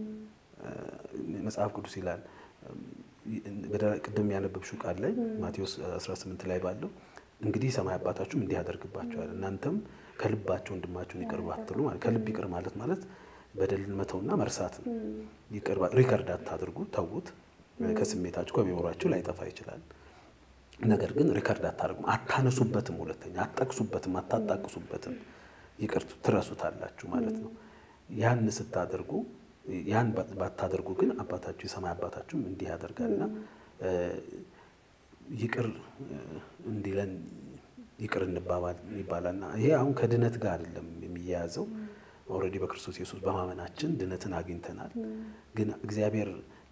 መጽሐፍ ቅዱስ ይላል ቅድም ያነበብሽው ቃል ላይ ማቴዎስ 18 ላይ ባለው እንግዲህ ሰማይ አባታችሁም እንዲህ ያደርግባቸዋል እናንተም ከልባችሁ ወንድማችሁን ይቅር ባትሉ ማለት ከልብ ይቅር ማለት ማለት በደልን መተውና መርሳትን ሪከርድ አታድርጉ፣ ተዉት። ከስሜታችሁ ከሚኖራችሁ ላይጠፋ ይችላል። ነገር ግን ሪከርድ አታደርጉም፣ አታነሱበትም፣ ሁለተኛ አትጠቅሱበትም፣ አታጣቅሱበትም። ይቅር ትረሱታላችሁ ማለት ነው። ያን ስታደርጉ ያን ባታደርጉ ግን አባታችሁ የሰማይ አባታችሁም እንዲህ ያደርጋልና ይቅር እንዲለን ይቅር እንባባል ይባላልና ይሄ አሁን ከድነት ጋር አይደለም የሚያያዘው። ኦልሬዲ በክርስቶስ ኢየሱስ በማመናችን ድነትን አግኝተናል። ግን እግዚአብሔር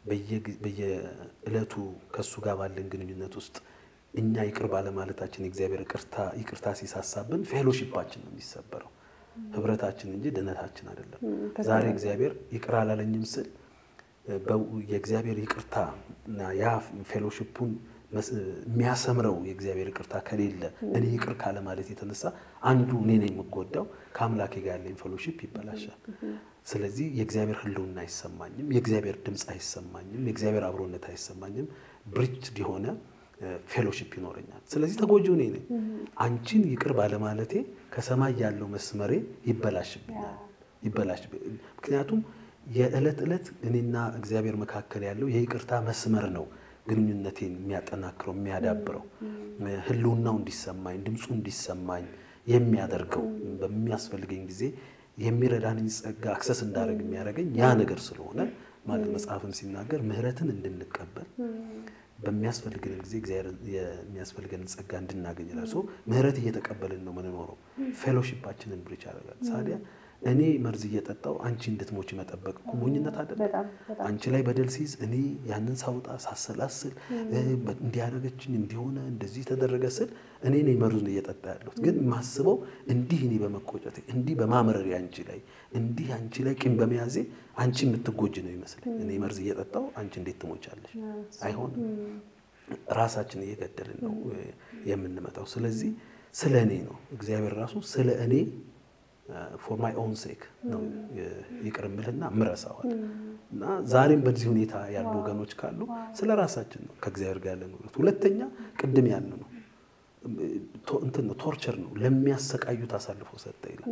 በየዕለቱ ከእሱ ጋር ባለን ግንኙነት ውስጥ እኛ ይቅር ባለማለታችን የእግዚአብሔር ይቅርታ ሲሳሳብን ፌሎሺፓችን ነው የሚሰበረው፣ ህብረታችን እንጂ ድነታችን አይደለም። ዛሬ እግዚአብሔር ይቅር አላለኝም ስል የእግዚአብሔር ይቅርታ እና ያ ፌሎሺፑን የሚያሰምረው የእግዚአብሔር ይቅርታ ከሌለ እኔ ይቅር ካለ ማለት የተነሳ አንዱ እኔ ነኝ የምጎዳው፣ ከአምላኬ ጋር ያለኝ ፌሎሺፕ ይበላሻል። ስለዚህ የእግዚአብሔር ህልውና አይሰማኝም፣ የእግዚአብሔር ድምፅ አይሰማኝም፣ የእግዚአብሔር አብሮነት አይሰማኝም። ብሪችድ የሆነ ፌሎሺፕ ይኖረኛል። ስለዚህ ተጎጂው እኔ ነኝ። አንቺን ይቅር ባለማለቴ ከሰማይ ያለው መስመሬ ይበላሽብኛል ይበላሽ ምክንያቱም የዕለት ዕለት እኔና እግዚአብሔር መካከል ያለው የይቅርታ መስመር ነው ግንኙነቴን የሚያጠናክረው የሚያዳብረው ህልውናው እንዲሰማኝ ድምፁ እንዲሰማኝ የሚያደርገው በሚያስፈልገኝ ጊዜ የሚረዳንኝ ጸጋ አክሰስ እንዳደረግ የሚያደርገኝ ያ ነገር ስለሆነ ማለት መጽሐፍም ሲናገር ምሕረትን እንድንቀበል በሚያስፈልገን ጊዜ እግዚአብሔር የሚያስፈልገንን ጸጋ እንድናገኝ ይላል። ምሕረት እየተቀበልን ነው ምንኖረው። ፌሎሺፓችንን ብሪች ያደርጋል። ሳዲያ እኔ መርዝ እየጠጣው አንቺ እንድትሞች መጠበቅ እኮ ሞኝነት አይደለም። አንቺ ላይ በደል ሲይዝ እኔ ያንን ሳውጣ ሳሰላስል እንዲያደረገችኝ እንዲሆነ እንደዚህ ተደረገ ስል እኔ ነኝ መርዙን እየጠጣ ያለሁት። ግን የማስበው እንዲህ እኔ በመቆጨቴ እንዲህ በማምረሬ አንቺ ላይ እንዲህ አንቺ ላይ ቂም በመያዜ አንቺ የምትጎጅ ነው ይመስለኝ። እኔ መርዝ እየጠጣው አንቺ እንዴት ትሞቻለሽ? አይሆንም። ራሳችን እየገደልን ነው የምንመጣው። ስለዚህ ስለ እኔ ነው እግዚአብሔር ራሱ ስለ እኔ ፎር ማይ ኦን ሴክ ነው ይቅር እምልህና ምረሳዋል። እና ዛሬም በዚህ ሁኔታ ያሉ ወገኖች ካሉ ስለ ራሳችን ነው ከእግዚአብሔር ጋር ያለን ህብረት። ሁለተኛ ቅድም ያን ነው እንትን ነው ቶርቸር ነው ለሚያሰቃዩት አሳልፎ ሰጠ ይላል።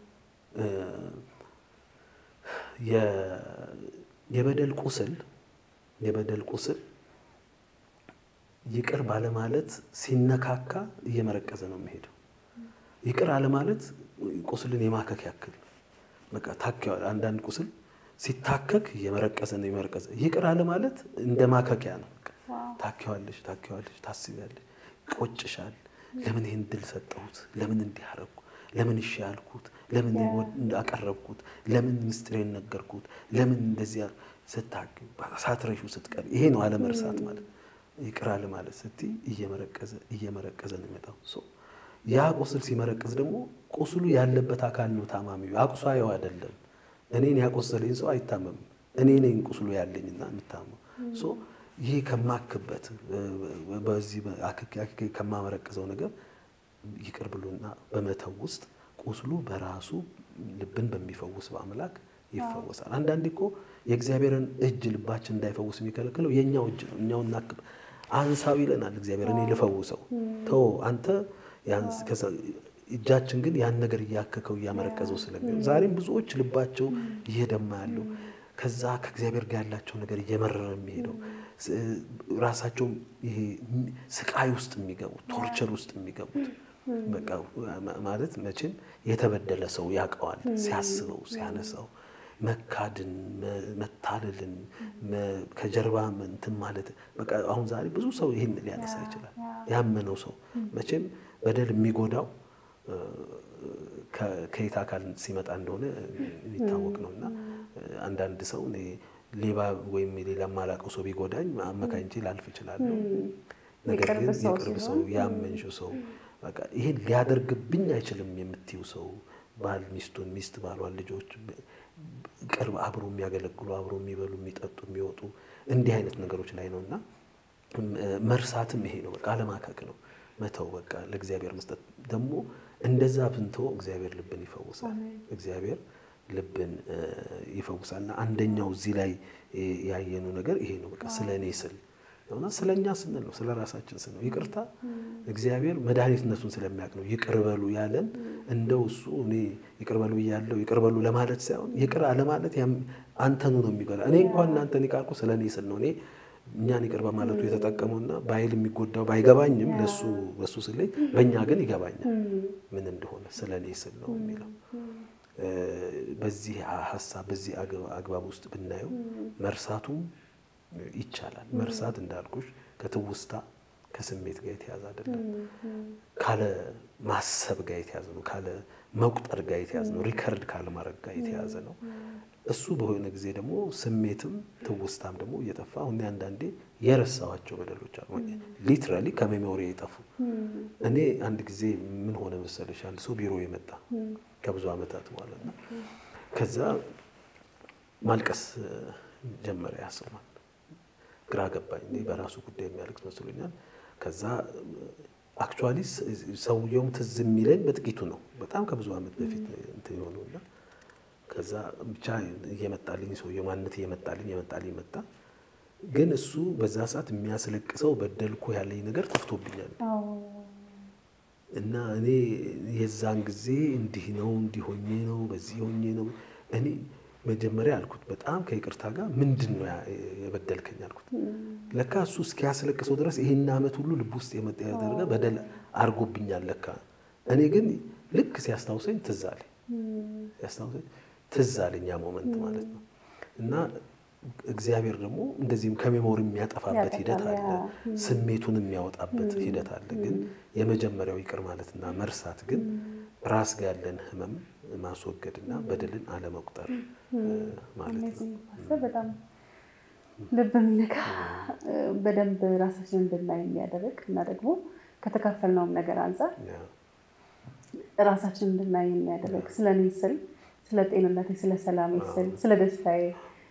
የበደል ቁስል የበደል ቁስል ይቅር ባለማለት ሲነካካ እየመረቀዘ ነው የሚሄደው። ይቅር አለማለት ቁስልን የማከክ ያክል በቃ ታከዋል። አንዳንድ ቁስል ሲታከክ እየመረቀዘ ነው የመረቀዘ። ይቅር አለማለት እንደ ማከኪያ ነው። ታከዋለሽ፣ ታከዋለሽ፣ ታስቢያለሽ፣ ቆጭሻል፣ ለምን ይህን ድል ሰጠሁት? ለምን እንዲህ አደረግኩ? ለምን እሺ ያልኩት? ለምን አቀረብኩት? ለምን ምስጢሬን ነገርኩት? ለምን እንደዚያ ስታግ ሳትረሹ ስትቀር ይሄ ነው አለመርሳት ማለት ይቅር አለ ማለት ስትይ እየመረቀዘ እየመረቀዘ ነው የሚመጣው። ያ ቁስል ሲመረቅዝ ደግሞ ቁስሉ ያለበት አካል ነው ታማሚው፣ አቁሳየው አይደለም። እኔን ያቆሰለኝ ሰው አይታመምም። እኔ ነኝ ቁስሉ ያለኝና የምታመው። ይሄ ከማክበት በዚህ አክኬ ከማመረቅዘው ነገር ይቅር ብሎና በመተው ውስጥ ቁስሉ በራሱ ልብን በሚፈውስ በአምላክ ይፈወሳል። አንዳንዴ እኮ የእግዚአብሔርን እጅ ልባችን እንዳይፈውስ የሚከለክለው የእኛው እጅ ነው። እኛው እናክብ አንሳው ይለናል እግዚአብሔር። እኔ ልፈውሰው ተው አንተ እጃችን ግን ያን ነገር እያከከው እያመረቀዘው ስለሚሆን ዛሬም ብዙዎች ልባቸው እየደማ ያለው ከዛ ከእግዚአብሔር ጋር ያላቸው ነገር እየመረረ የሚሄደው ራሳቸው ይሄ ስቃይ ውስጥ የሚገቡት ቶርቸር ውስጥ የሚገቡት በቃ ማለት መቼም የተበደለ ሰው ያውቀዋል። ሲያስበው ሲያነሳው መካድን፣ መታለልን፣ ከጀርባ እንትን ማለት በቃ አሁን ዛሬ ብዙ ሰው ይህን ሊያነሳ ይችላል። ያመነው ሰው መቼም በደል የሚጎዳው ከየት አካል ሲመጣ እንደሆነ የሚታወቅ ነው እና አንዳንድ ሰው ሌባ ወይም ሌላ የማላውቀው ሰው ቢጎዳኝ አመካኝቼ ላልፍ እችላለሁ። ነገር ግን የቅርብ ሰው ያመንሽው ሰው በቃ ይሄን ሊያደርግብኝ አይችልም የምትይው ሰው ባል ሚስቱን፣ ሚስት ባሏን፣ ልጆች ቅርብ አብሮ የሚያገለግሉ አብሮ የሚበሉ የሚጠጡ የሚወጡ እንዲህ አይነት ነገሮች ላይ ነው እና መርሳትም ይሄ ነው። በቃ አለማከክ ነው መተው በቃ ለእግዚአብሔር መስጠት። ደግሞ እንደዛ ብንተው እግዚአብሔር ልብን ይፈውሳል። እግዚአብሔር ልብን ይፈውሳል። እና አንደኛው እዚህ ላይ ያየነው ነገር ይሄ ነው። በቃ ስለ እኔ ስል እና ስለ እኛ ስንል ነው፣ ስለ ራሳችን ስል ነው። ይቅርታ እግዚአብሔር መድኃኒትነቱን ስለሚያውቅ ነው ይቅር በሉ ያለን። እንደው እሱ እኔ ይቅር በሉ እያለው ይቅር በሉ ለማለት ሳይሆን ይቅር አለማለት አንተኑ ነው የሚጎዳ። እኔ እንኳን እናንተን ይቃልኩ ስለ እኔ ስል ነው እኔ እኛን ይቅር በማለቱ የተጠቀመውና በኃይል የሚጎዳው ባይገባኝም ለሱ በሱ ስለኝ በእኛ ግን ይገባኛል ምን እንደሆነ ስለ እኔ ስል ነው የሚለው። በዚህ ሀሳብ በዚህ አግባብ ውስጥ ብናየው መርሳቱም ይቻላል። መርሳት እንዳልኩሽ ከትውስታ ከስሜት ጋር የተያዘ አይደለም። ካለ ማሰብ ጋር የተያዘ ነው። ካለ መቁጠር ጋር የተያዘ ነው። ሪከርድ ካለ ማድረግ ጋር የተያዘ ነው። እሱ በሆነ ጊዜ ደግሞ ስሜትም ትውስታም ደግሞ እየጠፋ አሁን አንዳንዴ የረሳዋቸው በደሎች አሉ። ሊትራሊ ከሜሞሪ የጠፉ እኔ አንድ ጊዜ ምን ሆነ መሰለሽ፣ አንድ ሰው ቢሮ የመጣ ከብዙ ዓመታት በኋላ እና ከዛ ማልቀስ ጀመረ። ያስማል ግራ ገባኝ። እኔ በራሱ ጉዳይ የሚያለቅስ መስሎኛል። ከዛ አክቹዋሊ ሰውየውም ትዝ የሚለኝ በጥቂቱ ነው። በጣም ከብዙ ዓመት በፊት እንትን የሆነውና ከዛ ብቻ እየመጣልኝ ሰውየው ማንነት እየመጣልኝ እየመጣልኝ መጣ። ግን እሱ በዛ ሰዓት የሚያስለቅሰው በደልኩ ያለኝ ነገር ጠፍቶብኛል እና እኔ የዛን ጊዜ እንዲህ ነው እንዲህ ሆኜ ነው በዚህ ሆኜ ነው እኔ መጀመሪያ አልኩት በጣም ከይቅርታ ጋር ምንድን ነው የበደልከኝ አልኩት። ለካ እሱ እስኪያስለቅሰው ድረስ ይሄን ዓመት ሁሉ ልብ ውስጥ የመጣ ያደረገ በደል አድርጎብኛል ለካ። እኔ ግን ልክ ሲያስታውሰኝ ትዝ አለኝ ሲያስታውሰኝ ትዝ አለኝ ያ ሞመንት ማለት ነው። እና እግዚአብሔር ደግሞ እንደዚህም ከሜሞሪ የሚያጠፋበት ሂደት አለ፣ ስሜቱን የሚያወጣበት ሂደት አለ። ግን የመጀመሪያው ይቅር ማለትና መርሳት ግን ራስ ጋር ያለን ህመም ማስወገድና በደልን አለመቁጠር ማለት ነው። በጣም ልብ የሚነካ በደንብ ራሳችን እንድናይ የሚያደርግ እና ደግሞ ከተካፈልነውም ነገር አንጻር ራሳችን እንድናይ የሚያደርግ ስለ እኔ ስል ስለ ጤንነቴ፣ ስለ ሰላሜ ስል ስለ ደስታዬ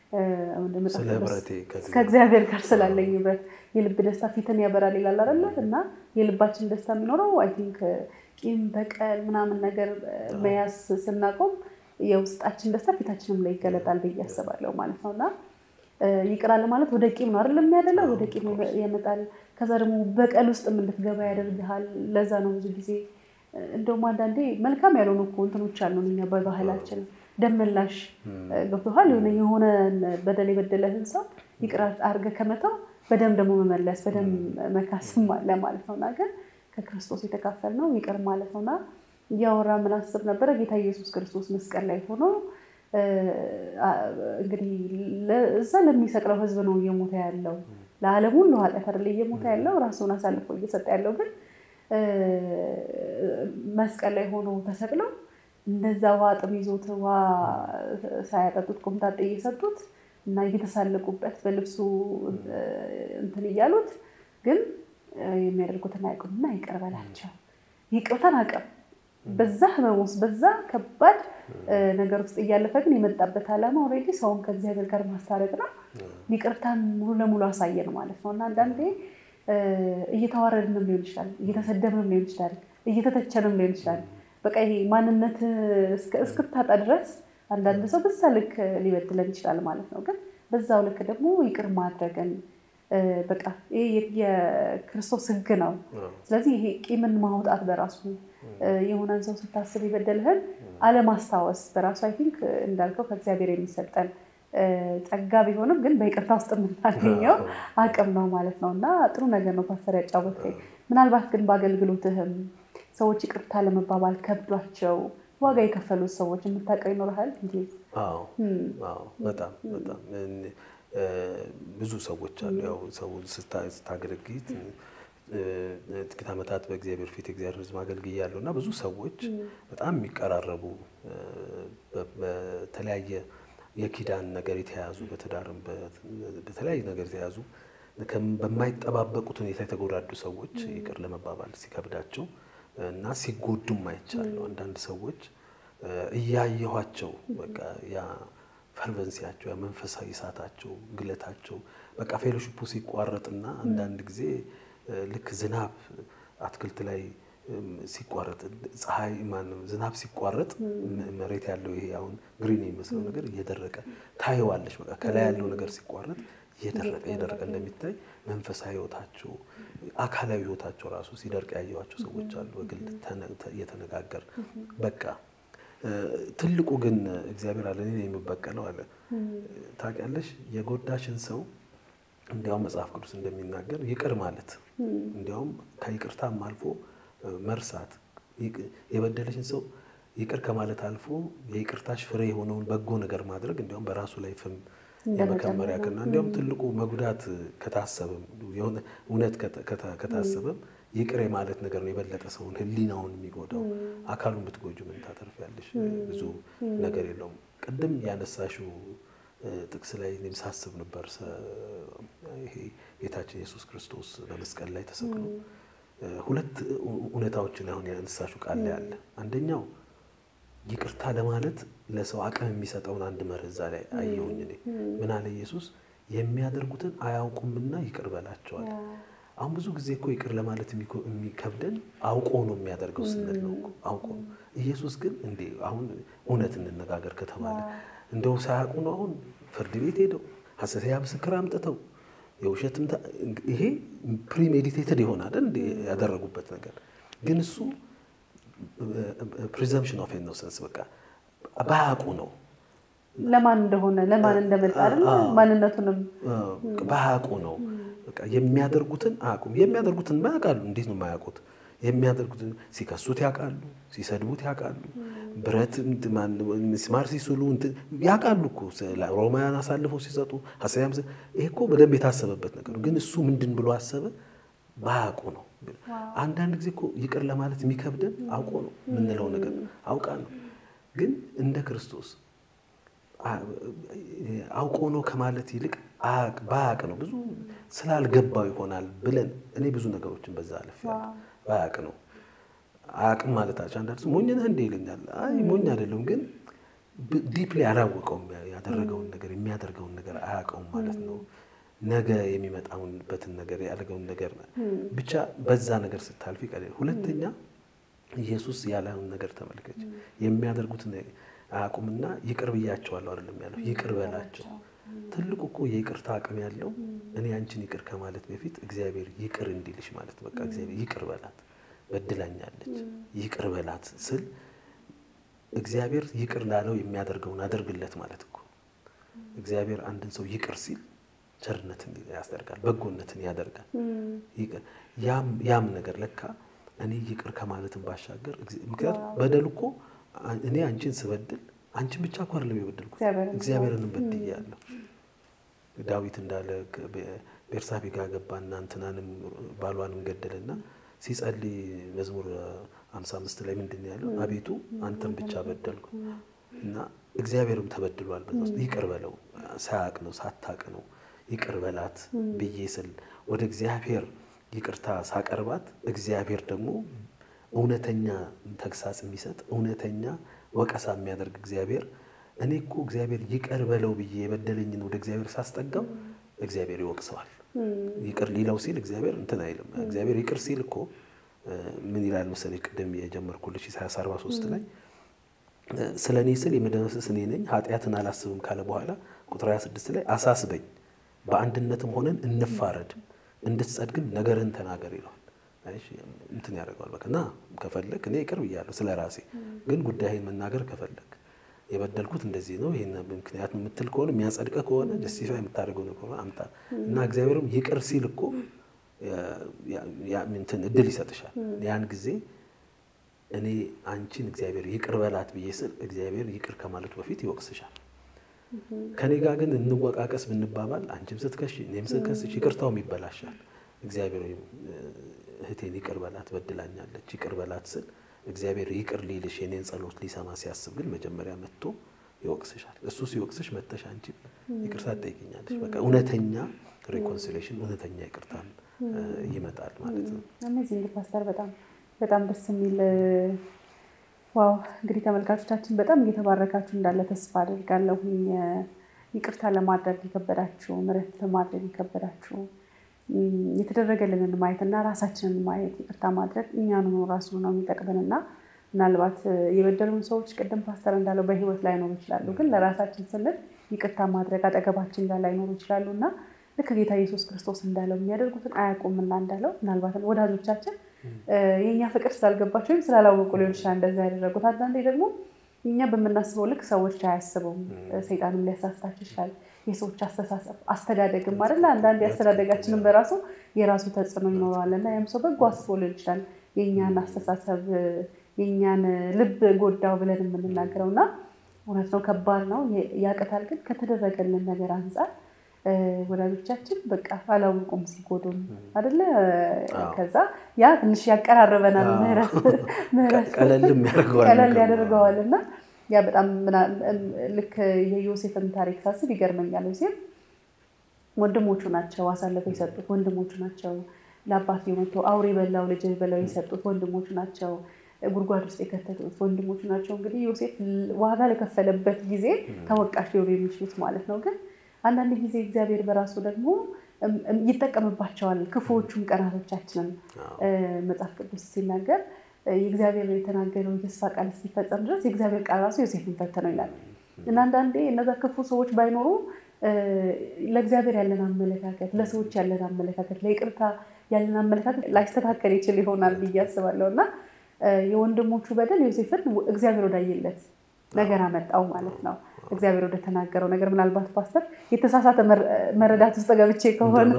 ከእግዚአብሔር ጋር ስላለኝ ህብረት የልብ ደስታ ፊትን ያበራል ይላል አይደለ? እና የልባችን ደስታ የሚኖረው አይ ቲንክ ቂም በቀል ምናምን ነገር መያዝ ስናቆም የውስጣችን ደስታ ፊታችንም ላይ ይገለጣል ብዬ አስባለሁ ማለት ነው። እና ይቅር አለ ማለት ወደ ቂም ነው አይደለም የሚያደለው፣ ወደ ቂም ያመጣል። ከዛ ደግሞ በቀል ውስጥ እንድትገባ ያደርግሃል። ለዛ ነው ብዙ ጊዜ እንደውም አንዳንዴ መልካም ያልሆኑ እኮ እንትኖች አሉ እኛ በባህላችን ደመላሽ ገብቶሃል። የሆነ የሆነ በደል የበደለህን ሰው ይቅር አድርገህ ከመተው በደም ደግሞ መመለስ በደም መካስም አለ ማለት ነው። እና ግን ከክርስቶስ የተካፈልነው ይቅር ማለት ነውና እያወራ ምን አስብ ነበረ ጌታ ኢየሱስ ክርስቶስ መስቀል ላይ ሆኖ እንግዲህ እዛ ለሚሰቅለው ሕዝብ ነው እየሞተ ያለው ለዓለም ሁሉ ኃጢአት አይደለ እየሞተ ያለው ራሱን አሳልፎ እየሰጠ ያለው ግን መስቀል ላይ ሆኖ ተሰቅለው እንደዛ ውሃ ጥም ይዞት ውሃ ሳያጠጡት ቆምጣጤ እየሰጡት እና እየተሳለቁበት በልብሱ እንትን እያሉት ግን የሚያደርጉትን አያውቁምና ይቅር በላቸው። ይቅርታን አቅም በዛ ህመም ውስጥ በዛ ከባድ ነገር ውስጥ እያለፈ ግን የመጣበት ዓላማ ኦልሬዲ ሰውን ከእግዚአብሔር ጋር ማስታረቅ ነው። ይቅርታን ሙሉ ለሙሉ አሳየን ማለት ነው እና አንዳንዴ እየተዋረድንም ሊሆን ይችላል፣ እየተሰደብንም ሊሆን ይችላል፣ እየተተቸንም ሊሆን ይችላል። በቃ ይሄ ማንነት እስክታጣ ድረስ አንዳንድ ሰው በዛ ልክ ሊበድለን ይችላል ማለት ነው። ግን በዛው ልክ ደግሞ ይቅር ማድረግን በቃ ይሄ የክርስቶስ ሕግ ነው። ስለዚህ ይሄ ቂምን ማውጣት በራሱ የሆነን ሰው ስታስብ የበደልህን አለማስታወስ በራሱ አይ ቲንክ እንዳልከው ከእግዚአብሔር የሚሰጠን ጸጋ ቢሆንም ግን በይቅርታ ውስጥ የምናገኘው አቅም ነው ማለት ነው እና ጥሩ ነገር ነው ፓስተር ያጫወትከኝ። ምናልባት ግን በአገልግሎትህም ሰዎች ይቅርታ ለመባባል ከብዷቸው ዋጋ የከፈሉት ሰዎች የምታውቀው ይኖርሃል? በጣም በጣም ብዙ ሰዎች አሉ። ያው ሰው ስታገለግይ ጥቂት ዓመታት በእግዚአብሔር ፊት የእግዚአብሔር ሕዝብ አገልግያለሁ እና ብዙ ሰዎች በጣም የሚቀራረቡ በተለያየ የኪዳን ነገር የተያዙ በትዳርም በተለያየ ነገር የተያዙ በማይጠባበቁት ሁኔታ የተጎዳዱ ሰዎች ይቅር ለመባባል ሲከብዳቸው እና ሲጎዱም አይቻለሁ። አንዳንድ ሰዎች እያየኋቸው በቃ ያ ፈርቨንሲያቸው ያ መንፈሳዊ እሳታቸው ግለታቸው በቃ ፌሎሺፑ ሲቋረጥና አንዳንድ ጊዜ ልክ ዝናብ አትክልት ላይ ሲቋረጥ ፀሐይ ማነው ዝናብ ሲቋረጥ መሬት ያለው ይሄ አሁን ግሪን የሚመስለው ነገር እየደረቀ ታየዋለች። በቃ ከላይ ያለው ነገር ሲቋረጥ እየደረቀ እየደረቀ እንደሚታይ መንፈሳዊ ሕይወታቸው አካላዊ ሕይወታቸው ራሱ ሲደርቅ ያየኋቸው ሰዎች አሉ። በግል እየተነጋገር በቃ ትልቁ ግን እግዚአብሔር አለ እኔ የምበቀለው አለ። ታውቂያለሽ የጎዳሽን ሰው እንዲያውም መጽሐፍ ቅዱስ እንደሚናገር ይቅር ማለት እንዲያውም ከይቅርታም አልፎ መርሳት የበደለሽን ሰው ይቅር ከማለት አልፎ የይቅርታሽ ፍሬ የሆነውን በጎ ነገር ማድረግ እንዲያውም በራሱ ላይ ፍም የመከመሪያ ክና እንዲያውም ትልቁ መጉዳት ከታሰበም የሆነ እውነት ከታሰበም ይቅር የማለት ነገር ነው የበለጠ ሰውን ሕሊናውን የሚጎዳው። አካሉን ብትጎጁ ምን ታተርፊያለሽ? ብዙ ነገር የለውም። ቅድም ያነሳሽው ጥቅስ ላይ እኔም ሳስብ ነበር። ይሄ ጌታችን ኢየሱስ ክርስቶስ በመስቀል ላይ ተሰቅሎ ሁለት እውነታዎችን አሁን ያነሳሽው ቃል ላይ አለ። አንደኛው ይቅርታ ለማለት ለሰው አቅም የሚሰጠውን አንድ መርህ እዛ ላይ አየሁኝ እኔ። ምን አለ ኢየሱስ? የሚያደርጉትን አያውቁምና ይቅር በላቸዋል። አሁን ብዙ ጊዜ እኮ ይቅር ለማለት የሚከብደን አውቆ ነው የሚያደርገው ስንል ነው እኮ አውቆ ነው። ኢየሱስ ግን እንዴ አሁን እውነት እንነጋገር ከተባለ እንደው ሳያውቁ ነው አሁን ፍርድ ቤት ሄደው ሐሰተኛ ምስክር አምጥተው የውሸትም ይሄ ፕሪሜዲቴትድ ይሆናል እንዴ ያደረጉበት ነገር ግን እሱ ፕሪዘምፕሽን ኦፍ ኢኖሰንስ በቃ ባያውቁ ነው ለማን እንደሆነ ለማን እንደመጣ አይደል ማንነቱንም ባያውቁ ነው በቃ የሚያደርጉትን አያውቁም። የሚያደርጉትን ያውቃሉ። እንዴት ነው የማያውቁት? የሚያደርጉትን ሲከሱት ያውቃሉ፣ ሲሰድቡት ያውቃሉ፣ ብረት ሚስማር ሲስሉ ያውቃሉ እኮ ሮማውያን አሳልፈው ሲሰጡ ሀሳያም ይሄ እኮ በደንብ የታሰበበት ነገር ነው። ግን እሱ ምንድን ብሎ አሰበ? ባያውቁ ነው። አንዳንድ ጊዜ እኮ ይቅር ለማለት የሚከብደን አውቆ ነው የምንለው ነገር አውቃ ነው። ግን እንደ ክርስቶስ አውቆ ነው ከማለት ይልቅ ባያውቅ ነው ብዙ ስላልገባው ይሆናል ብለን እኔ ብዙ ነገሮችን በዛ አልፌያለሁ። ባያውቅ ነው አያውቅም ማለታቸው አንዳንድ ሰው ሞኝ ነህ እንደ ይለኛል። አይ ሞኝ አይደለም፣ ግን ዲፕሊ አላወቀውም። ያደረገውን ነገር የሚያደርገውን ነገር አያውቀውም ማለት ነው። ነገ የሚመጣውንበትን ነገር ያደረገውን ነገር ብቻ በዛ ነገር ስታልፍ ይቀላል። ሁለተኛ ኢየሱስ ያለውን ነገር ተመልከች። የሚያደርጉትን አያውቁምና ይቅር ብያቸዋለሁ አይደለም ያለው፣ ይቅር በላቸው። ትልቁ እኮ የይቅርታ አቅም ያለው እኔ አንቺን ይቅር ከማለት በፊት እግዚአብሔር ይቅር እንዲልሽ ማለት በቃ እግዚአብሔር ይቅር በላት በድላኛለች፣ ይቅር በላት ስል እግዚአብሔር ይቅር ላለው የሚያደርገውን አደርግለት ማለት እኮ እግዚአብሔር አንድን ሰው ይቅር ሲል ቸርነትን ያስደርጋል፣ በጎነትን ያደርጋል። ያም ነገር ለካ እኔ ይቅር ከማለትን ባሻገር ምክንያቱም በደል እኮ እኔ አንቺን ስበድል አንቺን ብቻ እኮ አይደለም የበደልኩት እግዚአብሔርንም በድያለሁ። ዳዊት እንዳለ ቤርሳቤ ጋር ገባና እንትናንም ባሏንም ገደለና ሲጸልይ መዝሙር 55 ላይ ምንድን ነው ያለው? አቤቱ አንተን ብቻ በደልኩ እና እግዚአብሔርም ተበድሏል። በዛ ውስጥ ይቅር በለው ሳያቅ ነው ሳታቅ ነው ይቅር በላት ብዬ ስል ወደ እግዚአብሔር ይቅርታ ሳቀርባት እግዚአብሔር ደግሞ እውነተኛ ተግሳጽ የሚሰጥ እውነተኛ ወቀሳ የሚያደርግ እግዚአብሔር እኔ እኮ እግዚአብሔር ይቅር በለው ብዬ የበደለኝን ወደ እግዚአብሔር ሳስጠጋው እግዚአብሔር ይወቅሰዋል። ይቅር ሊለው ሲል እግዚአብሔር እንትን አይልም። እግዚአብሔር ይቅር ሲል እኮ ምን ይላል መሰለኝ ቅድም የጀመርኩልሽ ኢሳያስ 43 ላይ ስለ እኔ ስል የምደመስስ እኔ ነኝ ኃጢአትን አላስብም ካለ በኋላ ቁጥር 26 ላይ አሳስበኝ፣ በአንድነትም ሆነን እንፋረድ፣ እንድትጸድግም ነገርህን ተናገር ይለዋል። እንትን ያደርገዋል። በቃ ና ከፈለግ እኔ ይቅር ብያለሁ ስለ ራሴ ግን ጉዳይን መናገር ከፈለግ የበደልኩት እንደዚህ ነው ይህን ምክንያት የምትል ከሆነ የሚያጸድቀ ከሆነ ጀስቲፋይ የምታደርገው ከሆነ አምጣ እና እግዚአብሔርም ይቅር ሲል እኮ እንትን እድል ይሰጥሻል። ያን ጊዜ እኔ አንቺን እግዚአብሔር ይቅር በላት ብዬ ስል እግዚአብሔር ይቅር ከማለቱ በፊት ይወቅስሻል። ከኔ ጋር ግን እንወቃቀስ ብንባባል አንቺም ስትከሽ እኔም ስትከስሽ ይቅርታውም ይበላሻል። እግዚአብሔር እህቴን ይቅር በላት በድላኛለች ይቅር በላት ስል እግዚአብሔር ይቅር ሊልሽ የኔን ጸሎት ሊሰማ ሲያስብ ግን መጀመሪያ መጥቶ ይወቅስሻል። እሱ ሲወቅስሽ መጥተሽ አንቺም ይቅርታ ትጠይቅኛለሽ። በቃ እውነተኛ ሪኮንሲሌሽን እውነተኛ ይቅርታን ይመጣል ማለት ነው። አሜዚንግ ፓስተር፣ በጣም በጣም ደስ የሚል ዋው። እንግዲህ ተመልካቾቻችን በጣም እየተባረካችሁ እንዳለ ተስፋ አድርጋለሁኝ። ይቅርታ ለማድረግ የከበዳችሁ፣ ምሕረት ለማድረግ የከበዳችሁ የተደረገልንን ማየት እና ራሳችንን ማየት ይቅርታ ማድረግ እኛኑ ራሱ ነው የሚጠቅመን እና ምናልባት የበደሉን ሰዎች ቅድም ፓስተር እንዳለው በሕይወት ላይኖሩ ይችላሉ፣ ግን ለራሳችን ስንል ይቅርታ ማድረግ አጠገባችን ጋር ላይኖሩ ይችላሉ እና ልክ ጌታ ኢየሱስ ክርስቶስ እንዳለው የሚያደርጉትን አያውቁምና እንዳለው ምናልባት ወዳጆቻችን የእኛ ፍቅር ስላልገባቸው ወይም ስላላወቁ ሊሆን ይችላል እንደዛ ያደረጉት። አንዳንዴ ደግሞ እኛ በምናስበው ልክ ሰዎች አያስቡም። ሰይጣንም ሊያሳስታቸው ይችላል። የሰዎች አስተሳሰብ አስተዳደግም አይደለ? አንዳንድ አስተዳደጋችንም በራሱ የራሱ ተጽዕኖ ይኖረዋል እና ያም ሰው በጎ አስቦ ሊሆን ይችላል የእኛን አስተሳሰብ የእኛን ልብ ጎዳው ብለን የምንናገረው እና እውነት ነው፣ ከባድ ነው፣ ያቅታል። ግን ከተደረገልን ነገር አንጻር ወዳጆቻችን በቃ አላውቁም ሲጎዱን አይደለ? ከዛ ያ ትንሽ ያቀራርበናል፣ ምህረት ቀለል ያደርገዋል እና ያ በጣም ልክ የዮሴፍን ታሪክ ሳስብ ይገርመኛል። ዮሴፍ ወንድሞቹ ናቸው አሳልፈው የሰጡት ወንድሞቹ ናቸው። ለአባት መቶ አውሬ በላው ልጅ በላው የሰጡት ወንድሞቹ ናቸው። ጉድጓድ ውስጥ የከተቱት ወንድሞቹ ናቸው። እንግዲህ ዮሴፍ ዋጋ ለከፈለበት ጊዜ ተወቃሽ ሊሆኑ የሚችሉት ማለት ነው። ግን አንዳንድ ጊዜ እግዚአብሔር በራሱ ደግሞ ይጠቀምባቸዋል። ክፉዎቹም ቀናቶቻችንን መጽሐፍ ቅዱስ ሲናገር የእግዚአብሔር የተናገረው የተስፋ ቃል እስኪፈጸም ድረስ የእግዚአብሔር ቃል ራሱ ዮሴፍን ፈተነው ይላል እና አንዳንዴ እነዛ ክፉ ሰዎች ባይኖሩ ለእግዚአብሔር ያለን አመለካከት፣ ለሰዎች ያለን አመለካከት፣ ለይቅርታ ያለን አመለካከት ላይስተካከል ይችል ይሆናል ብዬ አስባለሁ እና የወንድሞቹ በደል ዮሴፍን እግዚአብሔር ወዳየለት ነገር አመጣው ማለት ነው። እግዚአብሔር ወደ ተናገረው ነገር ምናልባት ፓስተር የተሳሳተ መረዳት ውስጥ ገብቼ ከሆነ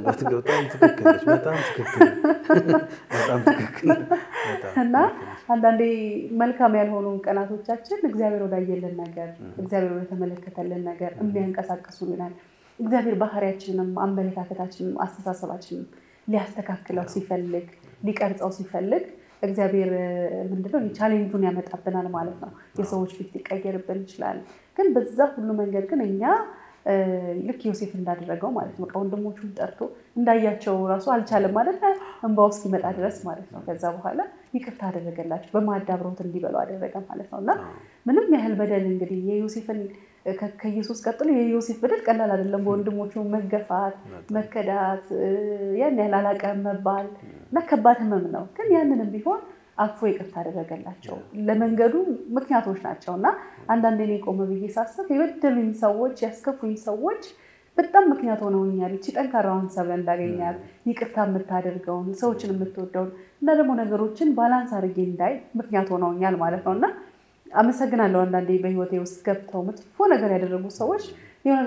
እና አንዳንዴ መልካም ያልሆኑ ቀናቶቻችን እግዚአብሔር ወዳየልን ነገር እግዚአብሔር ወደ ተመለከተልን ነገር የሚያንቀሳቅሱልናል። እግዚአብሔር ባህሪያችንንም አመለካከታችንም አስተሳሰባችንም ሊያስተካክለው ሲፈልግ ሊቀርጸው ሲፈልግ እግዚአብሔር ምንድነው ቻሌንጁን ያመጣብናል ማለት ነው። የሰዎች ፊት ሊቀየርብን ይችላል። ግን በዛ ሁሉ መንገድ ግን እኛ ልክ ዮሴፍ እንዳደረገው ማለት ነው ወንድሞቹን ጠርቶ እንዳያቸው ራሱ አልቻለም ማለት እንባው እስኪመጣ ድረስ ማለት ነው። ከዛ በኋላ ይቅርታ አደረገላቸው፣ በማዕድ አብረውት እንዲበሉ አደረገ ማለት ነው። እና ምንም ያህል በደል እንግዲህ የዮሴፍን ከኢየሱስ ቀጥሎ የዮሴፍ በደል ቀላል አይደለም። በወንድሞቹ መገፋት፣ መከዳት፣ ያን ያህል አላውቅም መባል እና ከባድ ሕመም ነው። ግን ያንንም ቢሆን አቅፎ ይቅርታ አደረገላቸው። ለመንገዱ ምክንያቶች ናቸው እና አንዳንዴ እኔ ቆመ ብዬ ሳስብ የበደሉኝ ሰዎች ያስከፉኝ ሰዎች በጣም ምክንያት ሆነውኛል። እቺ ጠንካራውን ሰብለ እንዳገኛት ይቅርታ የምታደርገውን ሰዎችን የምትወደውን እና ደግሞ ነገሮችን ባላንስ አድርጌ እንዳይ ምክንያት ሆነውኛል ማለት ነው እና አመሰግናለሁ። አንዳንዴ በህይወቴ ውስጥ ገብተው መጥፎ ነገር ያደረጉ ሰዎች የእውነት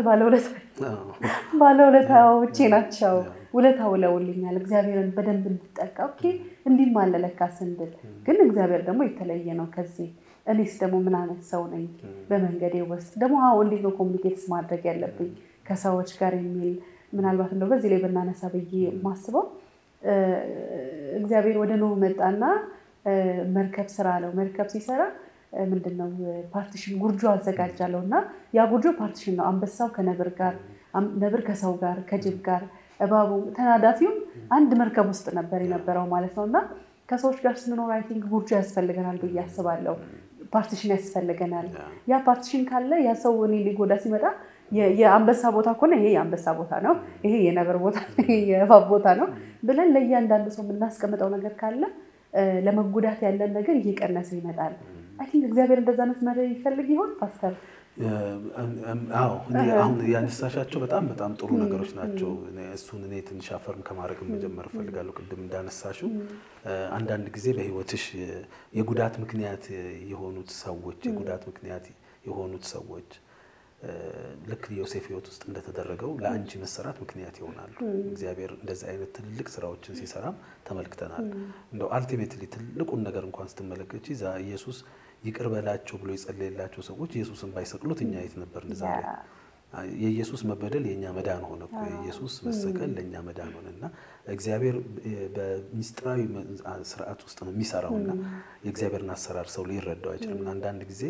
ባለውለታዎቼ ናቸው። ውለታ ውለውልኛል። እግዚአብሔርን በደንብ እንድጠቃ ኦኬ እንዲህም አለ ለካ ስንድል ግን እግዚአብሔር ደግሞ የተለየ ነው ከዚህ እኔስ ደግሞ ምን አይነት ሰው ነኝ? በመንገዴ ውስጥ ደግሞ አዎ እንዴት ነው ኮሚኒኬትስ ማድረግ ያለብኝ ከሰዎች ጋር የሚል ምናልባት እንደው በዚህ ላይ ብናነሳ ብዬ የማስበው እግዚአብሔር ወደ ኖህ መጣና መርከብ ስራ ነው። መርከብ ሲሰራ ምንድነው ፓርቲሽን ጉርጆ አዘጋጃለሁ እና ያ ጉርጆ ፓርቲሽን ነው። አንበሳው ከነብር ጋር፣ ነብር ከሰው ጋር፣ ከጅብ ጋር፣ እባቡ ተናዳፊውም አንድ መርከብ ውስጥ ነበር የነበረው ማለት ነው እና ከሰዎች ጋር ስንኖር አይ ቲንክ ጉርጆ ያስፈልገናል ብዬ አስባለሁ። ፓርቲሽን ያስፈልገናል። ያ ፓርቲሽን ካለ ያ ሰው እኔ ሊጎዳ ሲመጣ የአንበሳ ቦታ ከሆነ ይሄ የአንበሳ ቦታ ነው፣ ይሄ የነብር ቦታ፣ ይሄ የእባብ ቦታ ነው ብለን ለእያንዳንዱ ሰው የምናስቀምጠው ነገር ካለ ለመጎዳት ያለን ነገር እየቀነሰ ይመጣል። አይ ቲንክ እግዚአብሔር እንደዛ አይነት መሪ ይፈልግ ይሆን ፓስተር? አዎ አሁን ያነሳሻቸው በጣም በጣም ጥሩ ነገሮች ናቸው። እሱን እኔ ትንሽ አፈርም ከማድረግ መጀመር እፈልጋለሁ። ቅድም እንዳነሳሽው አንዳንድ ጊዜ በሕይወትሽ የጉዳት ምክንያት የሆኑት ሰዎች የጉዳት ምክንያት የሆኑት ሰዎች ልክ ዮሴፍ ሕይወት ውስጥ እንደተደረገው ለአንቺ መሰራት ምክንያት ይሆናሉ። እግዚአብሔር እንደዚህ አይነት ትልቅ ስራዎችን ሲሰራም ተመልክተናል። እንደው አልቲሜትሊ ትልቁን ነገር እንኳን ስትመለከች ዛ ኢየሱስ ይቅር በላቸው ብሎ የጸለየላቸው ሰዎች ኢየሱስን ባይሰቅሉት እኛ የት ነበር? ዛሬ የኢየሱስ መበደል የእኛ መዳን ሆነ እኮ የኢየሱስ መሰቀል ለእኛ መዳን ሆነ እና እግዚአብሔር በሚስጥራዊ ስርዓት ውስጥ ነው የሚሰራውና የእግዚአብሔርን አሰራር ሰው ሊረዳው አይችልም። አንዳንድ ጊዜ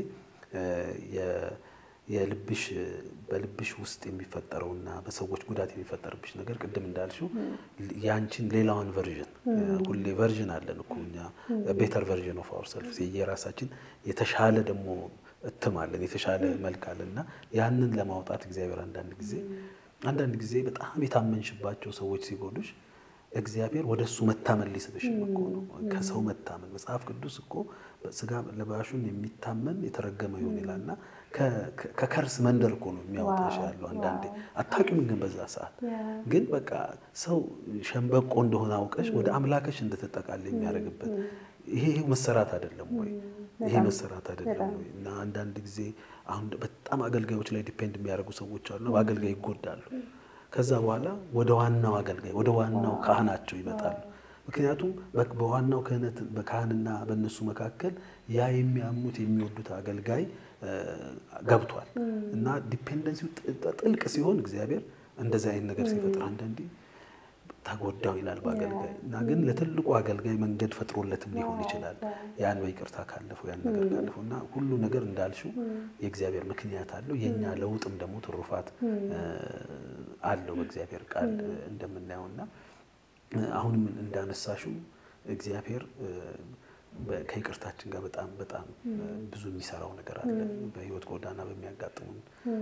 የልብሽ በልብሽ ውስጥ የሚፈጠረውና በሰዎች ጉዳት የሚፈጠርብሽ ነገር ቅድም እንዳልሽው ያንቺን ሌላዋን ቨርዥን ሁሌ ቨርዥን አለን እኮ እኛ ቤተር ቨርዥን ኦፍ አወር ሰልፍ የራሳችን የተሻለ ደግሞ እትም አለን የተሻለ መልክ አለን እና ያንን ለማውጣት እግዚአብሔር አንዳንድ ጊዜ አንዳንድ ጊዜ በጣም የታመንሽባቸው ሰዎች ሲጎዱሽ እግዚአብሔር ወደ እሱ መታመን ሊስብሽም እኮ ነው። ከሰው መታመን መጽሐፍ ቅዱስ እኮ ስጋ ለባሹን የሚታመን የተረገመ ይሆን ይላል እና ከከርስ መንደር እኮ ነው የሚያወጣሽ ያለው። አንዳንዴ አታውቂም፣ ግን በዛ ሰዓት ግን በቃ ሰው ሸንበቆ እንደሆነ አውቀሽ ወደ አምላክሽ እንድትጠቃል የሚያደርግበት ይሄ መሰራት አይደለም ወይ? ይሄ መሰራት አይደለም ወይ? እና አንዳንድ ጊዜ አሁን በጣም አገልጋዮች ላይ ዲፔንድ የሚያደርጉ ሰዎች አሉ፣ በአገልጋይ ይጎዳሉ። ከዛ በኋላ ወደ ዋናው አገልጋይ ወደ ዋናው ካህናቸው ይመጣሉ። ምክንያቱም በዋናው ክህነት በካህንና በእነሱ መካከል ያ የሚያሙት የሚወዱት አገልጋይ ገብቷል እና ዲፔንደንሲው ጥልቅ ሲሆን እግዚአብሔር እንደዚህ አይነት ነገር ሲፈጥር አንዳንዴ ተጎዳው ይላል በአገልጋይ እና ግን ለትልቁ አገልጋይ መንገድ ፈጥሮለትም ሊሆን ይችላል። ያን በይቅርታ ካለፈው ያን ነገር ካለፈው እና ሁሉ ነገር እንዳልሽው የእግዚአብሔር ምክንያት አለው። የእኛ ለውጥም ደግሞ ትሩፋት አለው በእግዚአብሔር ቃል እንደምናየው እና አሁንም እንዳነሳሽው እግዚአብሔር ከይቅርታችን ጋር በጣም በጣም ብዙ የሚሰራው ነገር አለ በሕይወት ጎዳና በሚያጋጥሙን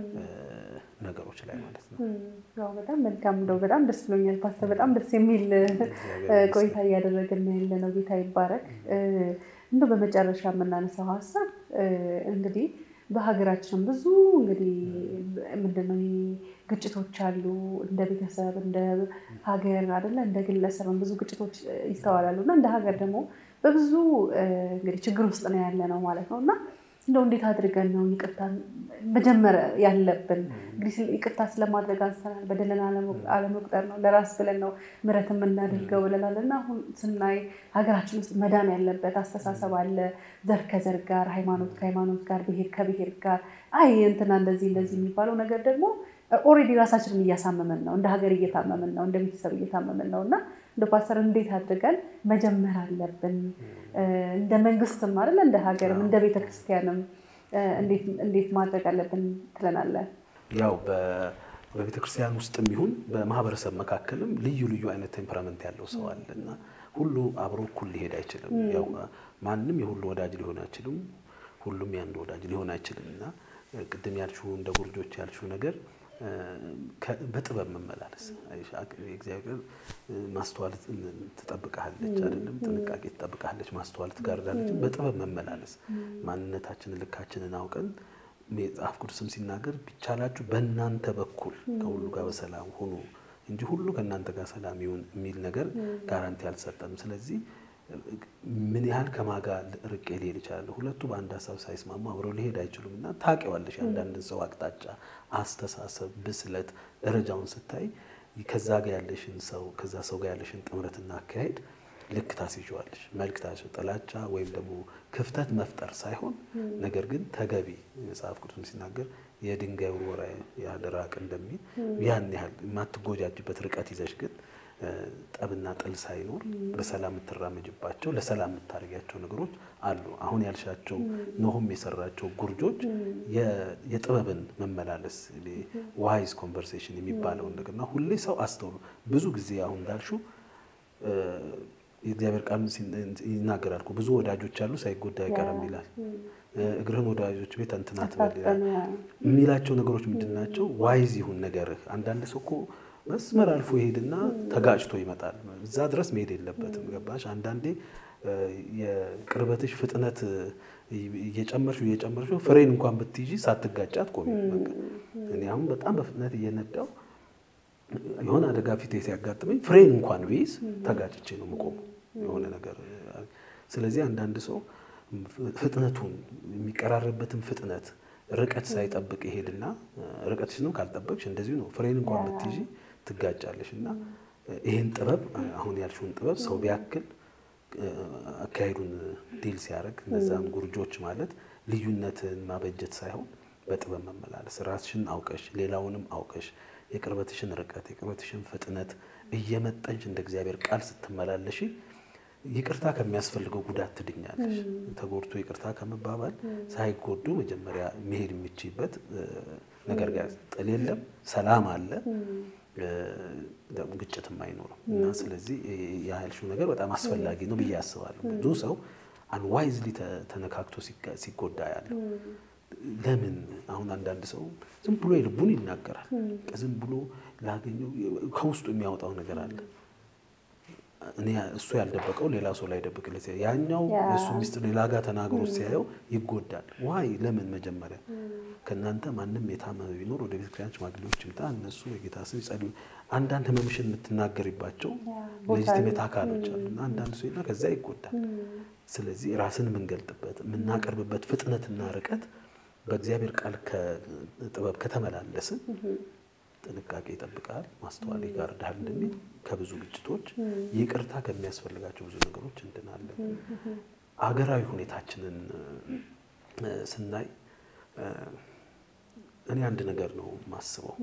ነገሮች ላይ ማለት ነው። ያው በጣም መልካም እንደው በጣም ደስ ብሎኛል ፓስተር። በጣም ደስ የሚል ቆይታ እያደረግን ያለ ነው። ጌታ ይባረክ። እንደው በመጨረሻ የምናነሳው ሀሳብ እንግዲህ በሀገራችን ብዙ እንግዲህ ምንድነው ግጭቶች አሉ። እንደ ቤተሰብ እንደ ሀገር አይደለ እንደ ግለሰብም ብዙ ግጭቶች ይስተዋላሉ እና እንደ ሀገር ደግሞ በብዙ እንግዲህ ችግር ውስጥ ነው ያለ ነው ማለት ነው እና እንደው እንዴት አድርገን ነው ይቅርታ መጀመር ያለብን? እንግዲህ ይቅርታ ስለማድረግ አንስተናል። በደልን አለመቁጠር ነው፣ ለራስ ብለን ነው ምሕረት የምናደርገው ብለናል እና አሁን ስናይ ሀገራችን ውስጥ መዳን ያለበት አስተሳሰብ አለ። ዘር ከዘር ጋር፣ ሃይማኖት ከሃይማኖት ጋር፣ ብሔር ከብሔር ጋር አይ እንትና እንደዚህ እንደዚህ የሚባለው ነገር ደግሞ ኦልሬዲ ራሳችንን እያሳመመን ነው፣ እንደ ሀገር እየታመምን ነው፣ እንደ ቤተሰብ እየታመምን ነው እና እንደ ፓስተር እንዴት አድርገን መጀመር አለብን? እንደ መንግስትም አይደለ እንደ ሀገርም እንደ ቤተክርስቲያንም እንዴት ማድረግ አለብን ትለናለህ? ያው በቤተክርስቲያን ውስጥም ይሁን በማህበረሰብ መካከልም ልዩ ልዩ አይነት ቴምፐራመንት ያለው ሰው አለ እና ሁሉ አብሮ እኩል ሊሄድ አይችልም። ያው ማንም የሁሉ ወዳጅ ሊሆን አይችልም። ሁሉም የአንድ ወዳጅ ሊሆን አይችልም እና ቅድም ያልሽው እንደ ጉርጆች ያልሽው ነገር በጥበብ መመላለስ እግዚአብሔር ማስተዋል ትጠብቃለች፣ አይደለም ጥንቃቄ ትጠብቃለች፣ ማስተዋል ትጋርዳለች። በጥበብ መመላለስ ማንነታችንን ልካችንን አውቀን መጽሐፍ ቅዱስም ሲናገር ቢቻላችሁ በእናንተ በኩል ከሁሉ ጋር በሰላም ሁኑ እንጂ ሁሉ ከእናንተ ጋር ሰላም ይሁን የሚል ነገር ጋራንቲ አልሰጠንም። ስለዚህ ምን ያህል ከማጋ ርቄ ሊሄድ ይችላል? ሁለቱ በአንድ ሀሳብ ሳይስማሙ አብረው ሊሄድ አይችሉም። እና ታውቂዋለሽ አንዳንድን ሰው አቅጣጫ፣ አስተሳሰብ፣ ብስለት ደረጃውን ስታይ ከዛ ጋር ያለሽን ሰው ከዛ ሰው ጋር ያለሽን ጥምረትና አካሄድ ልክ ታስይዋለሽ። መልክ ታስይው ጥላቻ ወይም ደግሞ ክፍተት መፍጠር ሳይሆን ነገር ግን ተገቢ መጽሐፍ ቅዱስም ሲናገር የድንጋይ ውርወራ ያህል ራቅ እንደሚል ያን ያህል የማትጎጃጅበት ርቀት ይዘሽ ግን ጠብና ጥል ሳይኖር በሰላም የምትራመጅባቸው ለሰላም የምታደርጊያቸው ነገሮች አሉ። አሁን ያልሻቸው ኖሆም የሰራቸው ጉርጆች የጥበብን መመላለስ ዋይዝ ኮንቨርሴሽን የሚባለውን ነገርና ሁሌ ሰው አስተውሉ። ብዙ ጊዜ አሁን እንዳልሹ የእግዚአብሔር ቃል ይናገራል እኮ ብዙ ወዳጆች አሉ ሳይጎዳ አይቀርም ይላል። እግርህን ወዳጆች ቤት እንትን አትበል ይላል። የሚላቸው ነገሮች ምንድን ናቸው? ዋይዝ ይሁን ነገርህ። አንዳንድ ሰው እኮ መስመር አልፎ ይሄድና ተጋጭቶ ይመጣል። እዛ ድረስ መሄድ የለበትም። ገባሽ? አንዳንዴ የቅርበትሽ ፍጥነት እየጨመርሽ እየጨመርሽ ፍሬን እንኳን ብትይዢ ሳትጋጫ አትቆሚም። በቃ እኔ አሁን በጣም በፍጥነት እየነዳው የሆነ አደጋ ፊቴ ሲያጋጥመኝ ፍሬን እንኳን ብይዝ ተጋጭቼ ነው የምቆመው የሆነ ነገር። ስለዚህ አንዳንድ ሰው ፍጥነቱን የሚቀራረብበትን ፍጥነት ርቀት ሳይጠብቅ ይሄድና ርቀትሽንም ካልጠበቅሽ እንደዚሁ ነው። ፍሬን እንኳን ብትይዢ ትጋጫለሽ። እና ይህን ጥበብ አሁን ያልሽውን ጥበብ ሰው ቢያክል አካሄዱን ዲል ሲያደርግ እነዛን ጉርጆች ማለት ልዩነትን ማበጀት ሳይሆን በጥበብ መመላለስ ራስሽን አውቀሽ ሌላውንም አውቀሽ የቅርበትሽን ርቀት የቅርበትሽን ፍጥነት እየመጠንሽ እንደ እግዚአብሔር ቃል ስትመላለሽ ይቅርታ ከሚያስፈልገው ጉዳት ትድኛለሽ። ተጎድቶ ይቅርታ ከመባባል ሳይጎዱ መጀመሪያ መሄድ የሚችይበት ነገር ጋር ጥል የለም፣ ሰላም አለ፣ ግጭትም አይኖርም እና ስለዚህ ያልሽው ነገር በጣም አስፈላጊ ነው ብዬ አስባለሁ። ብዙ ሰው አንዋይዝሊ ተነካክቶ ሲጎዳ ያለው ለምን አሁን አንዳንድ ሰው ዝም ብሎ የልቡን ይናገራል። ዝም ብሎ ላገኘው ከውስጡ የሚያወጣው ነገር አለ። እኔ እሱ ያልደበቀው ሌላ ሰው ላይ ደብቅለት ያኛው እሱ ሚስጥር ሌላ ጋር ተናግሮ ሲያየው ይጎዳል። ዋይ ለምን መጀመሪያ ከእናንተ ማንም የታመመ ቢኖር ወደ ቤተክርስቲያን ሽማግሌዎች ይምጣ፣ እነሱ የጌታ ስም ይጸልዩ። አንዳንድ ህመምሽን የምትናገሪባቸው ሌጂቲሜት አካሎች አሉ እና አንዳንድ ሰው ከዛ ይጎዳል። ስለዚህ ራስን የምንገልጥበት የምናቀርብበት ፍጥነትና ርቀት በእግዚአብሔር ቃል ጥበብ ከተመላለስን ጥንቃቄ ይጠብቃል፣ ማስተዋል ይጋርዳል እንደሚል ከብዙ ግጭቶች ይቅርታ ከሚያስፈልጋቸው ብዙ ነገሮች እንድናለን። አገራዊ ሁኔታችንን ስናይ እኔ አንድ ነገር ነው የማስበው።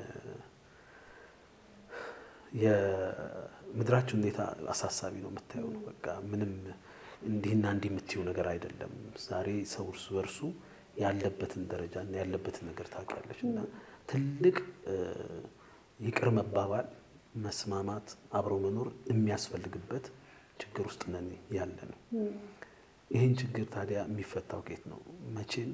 የምድራችን ሁኔታ አሳሳቢ ነው፣ የምታየው ነው። በቃ ምንም እንዲህና እንዲህ የምትይው ነገር አይደለም። ዛሬ ሰው እርሱ በርሱ ያለበትን ደረጃ እና ያለበትን ነገር ታውቂያለሽ እና ትልቅ ይቅር መባባል፣ መስማማት፣ አብሮ መኖር የሚያስፈልግበት ችግር ውስጥ ነን ያለ ነው። ይህን ችግር ታዲያ የሚፈታው ከየት ነው? መቼም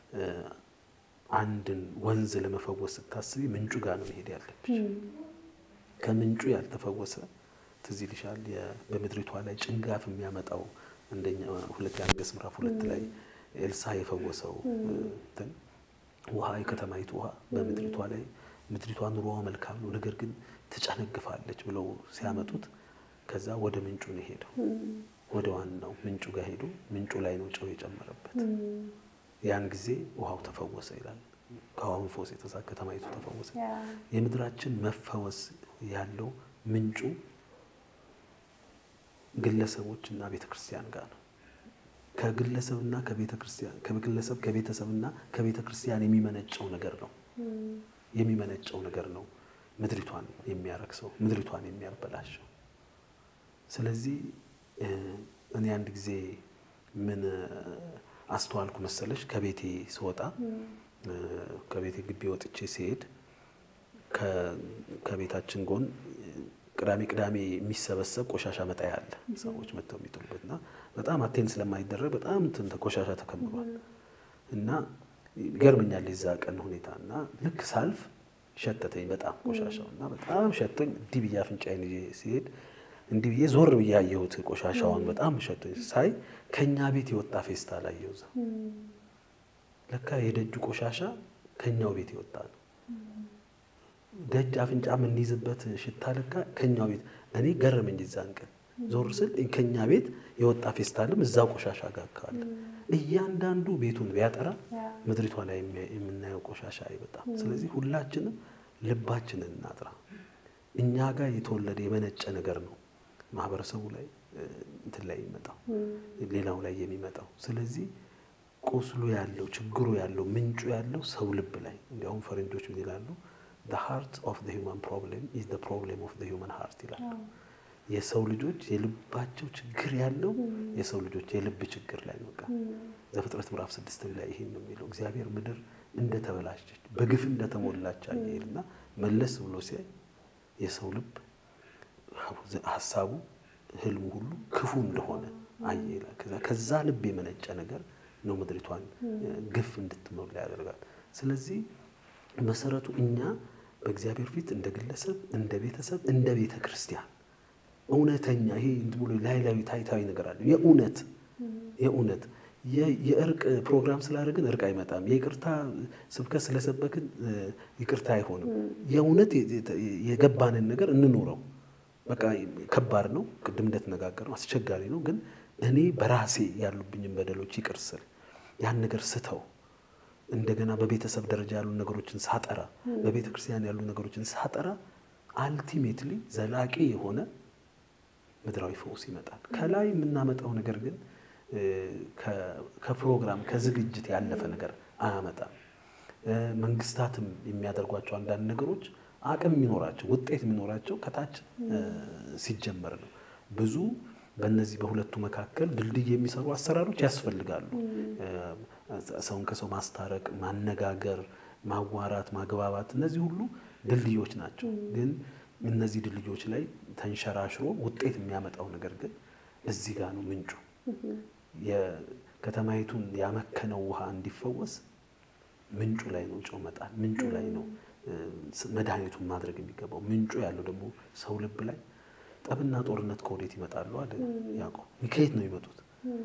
አንድን ወንዝ ለመፈወስ ስታስቢ ምንጩ ጋር ነው መሄድ ያለብሽ። ከምንጩ ያልተፈወሰ ትዝ ይልሻል በምድሪቷ ላይ ጭንጋፍ የሚያመጣው አንደኛ ሁለት ነገሥት ምዕራፍ ሁለት ላይ ኤልሳ የፈወሰው እንትን ውሃ የከተማይቱ ውሃ በምድሪቷ ላይ ምድሪቷ ኑሮዋ መልካም ነው፣ ነገር ግን ትጨነግፋለች ብለው ሲያመጡት ከዛ ወደ ምንጩ ነው ሄደው ወደ ዋናው ምንጩ ጋር ሄዱ። ምንጩ ላይ ነው ጨው የጨመረበት። ያን ጊዜ ውሃው ተፈወሰ ይላል። ከውሃውን ፈውስ የተሳ ከተማይቱ ተፈወሰ። የምድራችን መፈወስ ያለው ምንጩ ግለሰቦች እና ቤተ ክርስቲያን ጋር ነው። ከግለሰብና ከቤተ ክርስቲያን ከግለሰብ ከቤተሰብና ከቤተ ክርስቲያን የሚመነጨው ነገር ነው የሚመነጨው ነገር ነው ምድሪቷን የሚያረክሰው ምድሪቷን የሚያበላሸው። ስለዚህ እኔ አንድ ጊዜ ምን አስተዋልኩ መሰለሽ? ከቤቴ ስወጣ ከቤቴ ግቢ ወጥቼ ሲሄድ ከቤታችን ጎን ቅዳሜ ቅዳሜ የሚሰበሰብ ቆሻሻ መጣያ አለ። ሰዎች መጥተው የሚጥሉበት እና በጣም አቴን ስለማይደረግ በጣም እንትን ቆሻሻ ተከምሯል እና ይገርመኛል የዛ ቀን ሁኔታ እና ልክ ሳልፍ ሸተተኝ በጣም ቆሻሻው እና በጣም ሸቶኝ እንዲህ ብዬ አፍንጫዬን ይዤ ሲሄድ እንዲህ ብዬ ዞር ብዬ አየሁት ቆሻሻውን በጣም ሸቶኝ ሳይ ከኛ ቤት የወጣ ፌስታል አየሁ እዛ ለካ የደጁ ቆሻሻ ከኛው ቤት የወጣ ነው ደጅ አፍንጫ የምንይዝበት ሽታ ለካ ከኛው ቤት እኔ ገረመኝ እዛን ቀን ዞር ስል ከኛ ቤት የወጣ ፌስታልም እዛ ቆሻሻ ጋር ካለ እያንዳንዱ ቤቱን ቢያጠራ ምድሪቷ ላይ የምናየው ቆሻሻ አይበጣም። ስለዚህ ሁላችንም ልባችንን እናጥራ። እኛ ጋር የተወለደ የመነጨ ነገር ነው ማህበረሰቡ ላይ እንትን ላይ የሚመጣው ሌላው ላይ የሚመጣው። ስለዚህ ቁስሉ ያለው ችግሩ ያለው ምንጩ ያለው ሰው ልብ ላይ እንዲያውም ፈረንጆች ምን ይላሉ? ሃርት ኦፍ ሂውማን ፕሮብሌም ኢዝ ፕሮብሌም ኦፍ ሂውማን ሃርት ይላል። የሰው ልጆች የልባቸው ችግር ያለው የሰው ልጆች የልብ ችግር ላይ ነው። በቃ ዘፍጥረት ምዕራፍ ስድስት ላይ ይሄን ነው የሚለው። እግዚአብሔር ምድር እንደተበላሸች በግፍ እንደተሞላች አየ ይልና መለስ ብሎ ሲያይ የሰው ልብ ሀሳቡ፣ ህልሙ ሁሉ ክፉ እንደሆነ አየ ይላል። ከዛ ልብ የመነጨ ነገር ነው ምድሪቷን ግፍ እንድትሞላ ያደርጋል። ስለዚህ መሰረቱ እኛ በእግዚአብሔር ፊት እንደ ግለሰብ፣ እንደ ቤተሰብ፣ እንደ ቤተ ክርስቲያን እውነተኛ ይሄ ብሎ ላይ ላይ ታይታዊ ነገር አለ። የእውነት የእውነት የእርቅ ፕሮግራም ስላደረግን እርቅ አይመጣም። የይቅርታ ስብከት ስለሰበክን ይቅርታ አይሆንም። የእውነት የገባንን ነገር እንኖረው። በቃ ከባድ ነው፣ ቅድም እንደተነጋገር ነው፣ አስቸጋሪ ነው። ግን እኔ በራሴ ያሉብኝን በደሎች ይቅር ስል ያን ነገር ስተው እንደገና በቤተሰብ ደረጃ ያሉ ነገሮችን ሳጠራ፣ በቤተ ክርስቲያን ያሉ ነገሮችን ሳጠራ አልቲሜትሊ ዘላቂ የሆነ ምድራዊ ፈውስ ይመጣል። ከላይ የምናመጣው ነገር ግን ከፕሮግራም ከዝግጅት ያለፈ ነገር አያመጣም። መንግስታትም የሚያደርጓቸው አንዳንድ ነገሮች አቅም የሚኖራቸው ውጤት የሚኖራቸው ከታች ሲጀመር ነው። ብዙ በእነዚህ በሁለቱ መካከል ድልድይ የሚሰሩ አሰራሮች ያስፈልጋሉ። ሰውን ከሰው ማስታረቅ፣ ማነጋገር፣ ማዋራት፣ ማግባባት እነዚህ ሁሉ ድልድዮች ናቸው። ግን እነዚህ ድልድዮች ላይ ተንሸራሽሮ ውጤት የሚያመጣው ነገር ግን እዚህ ጋር ነው ምንጩ። የከተማይቱን ያመከነው ውሃ እንዲፈወስ ምንጩ ላይ ነው ጨው መጣል፣ ምንጩ ላይ ነው መድኃኒቱን ማድረግ የሚገባው። ምንጩ ያለው ደግሞ ሰው ልብ ላይ ጠብና ጦርነት ከወዴት ይመጣሉ አለ ያዕቆብ። ከየት ነው የሚመጡት?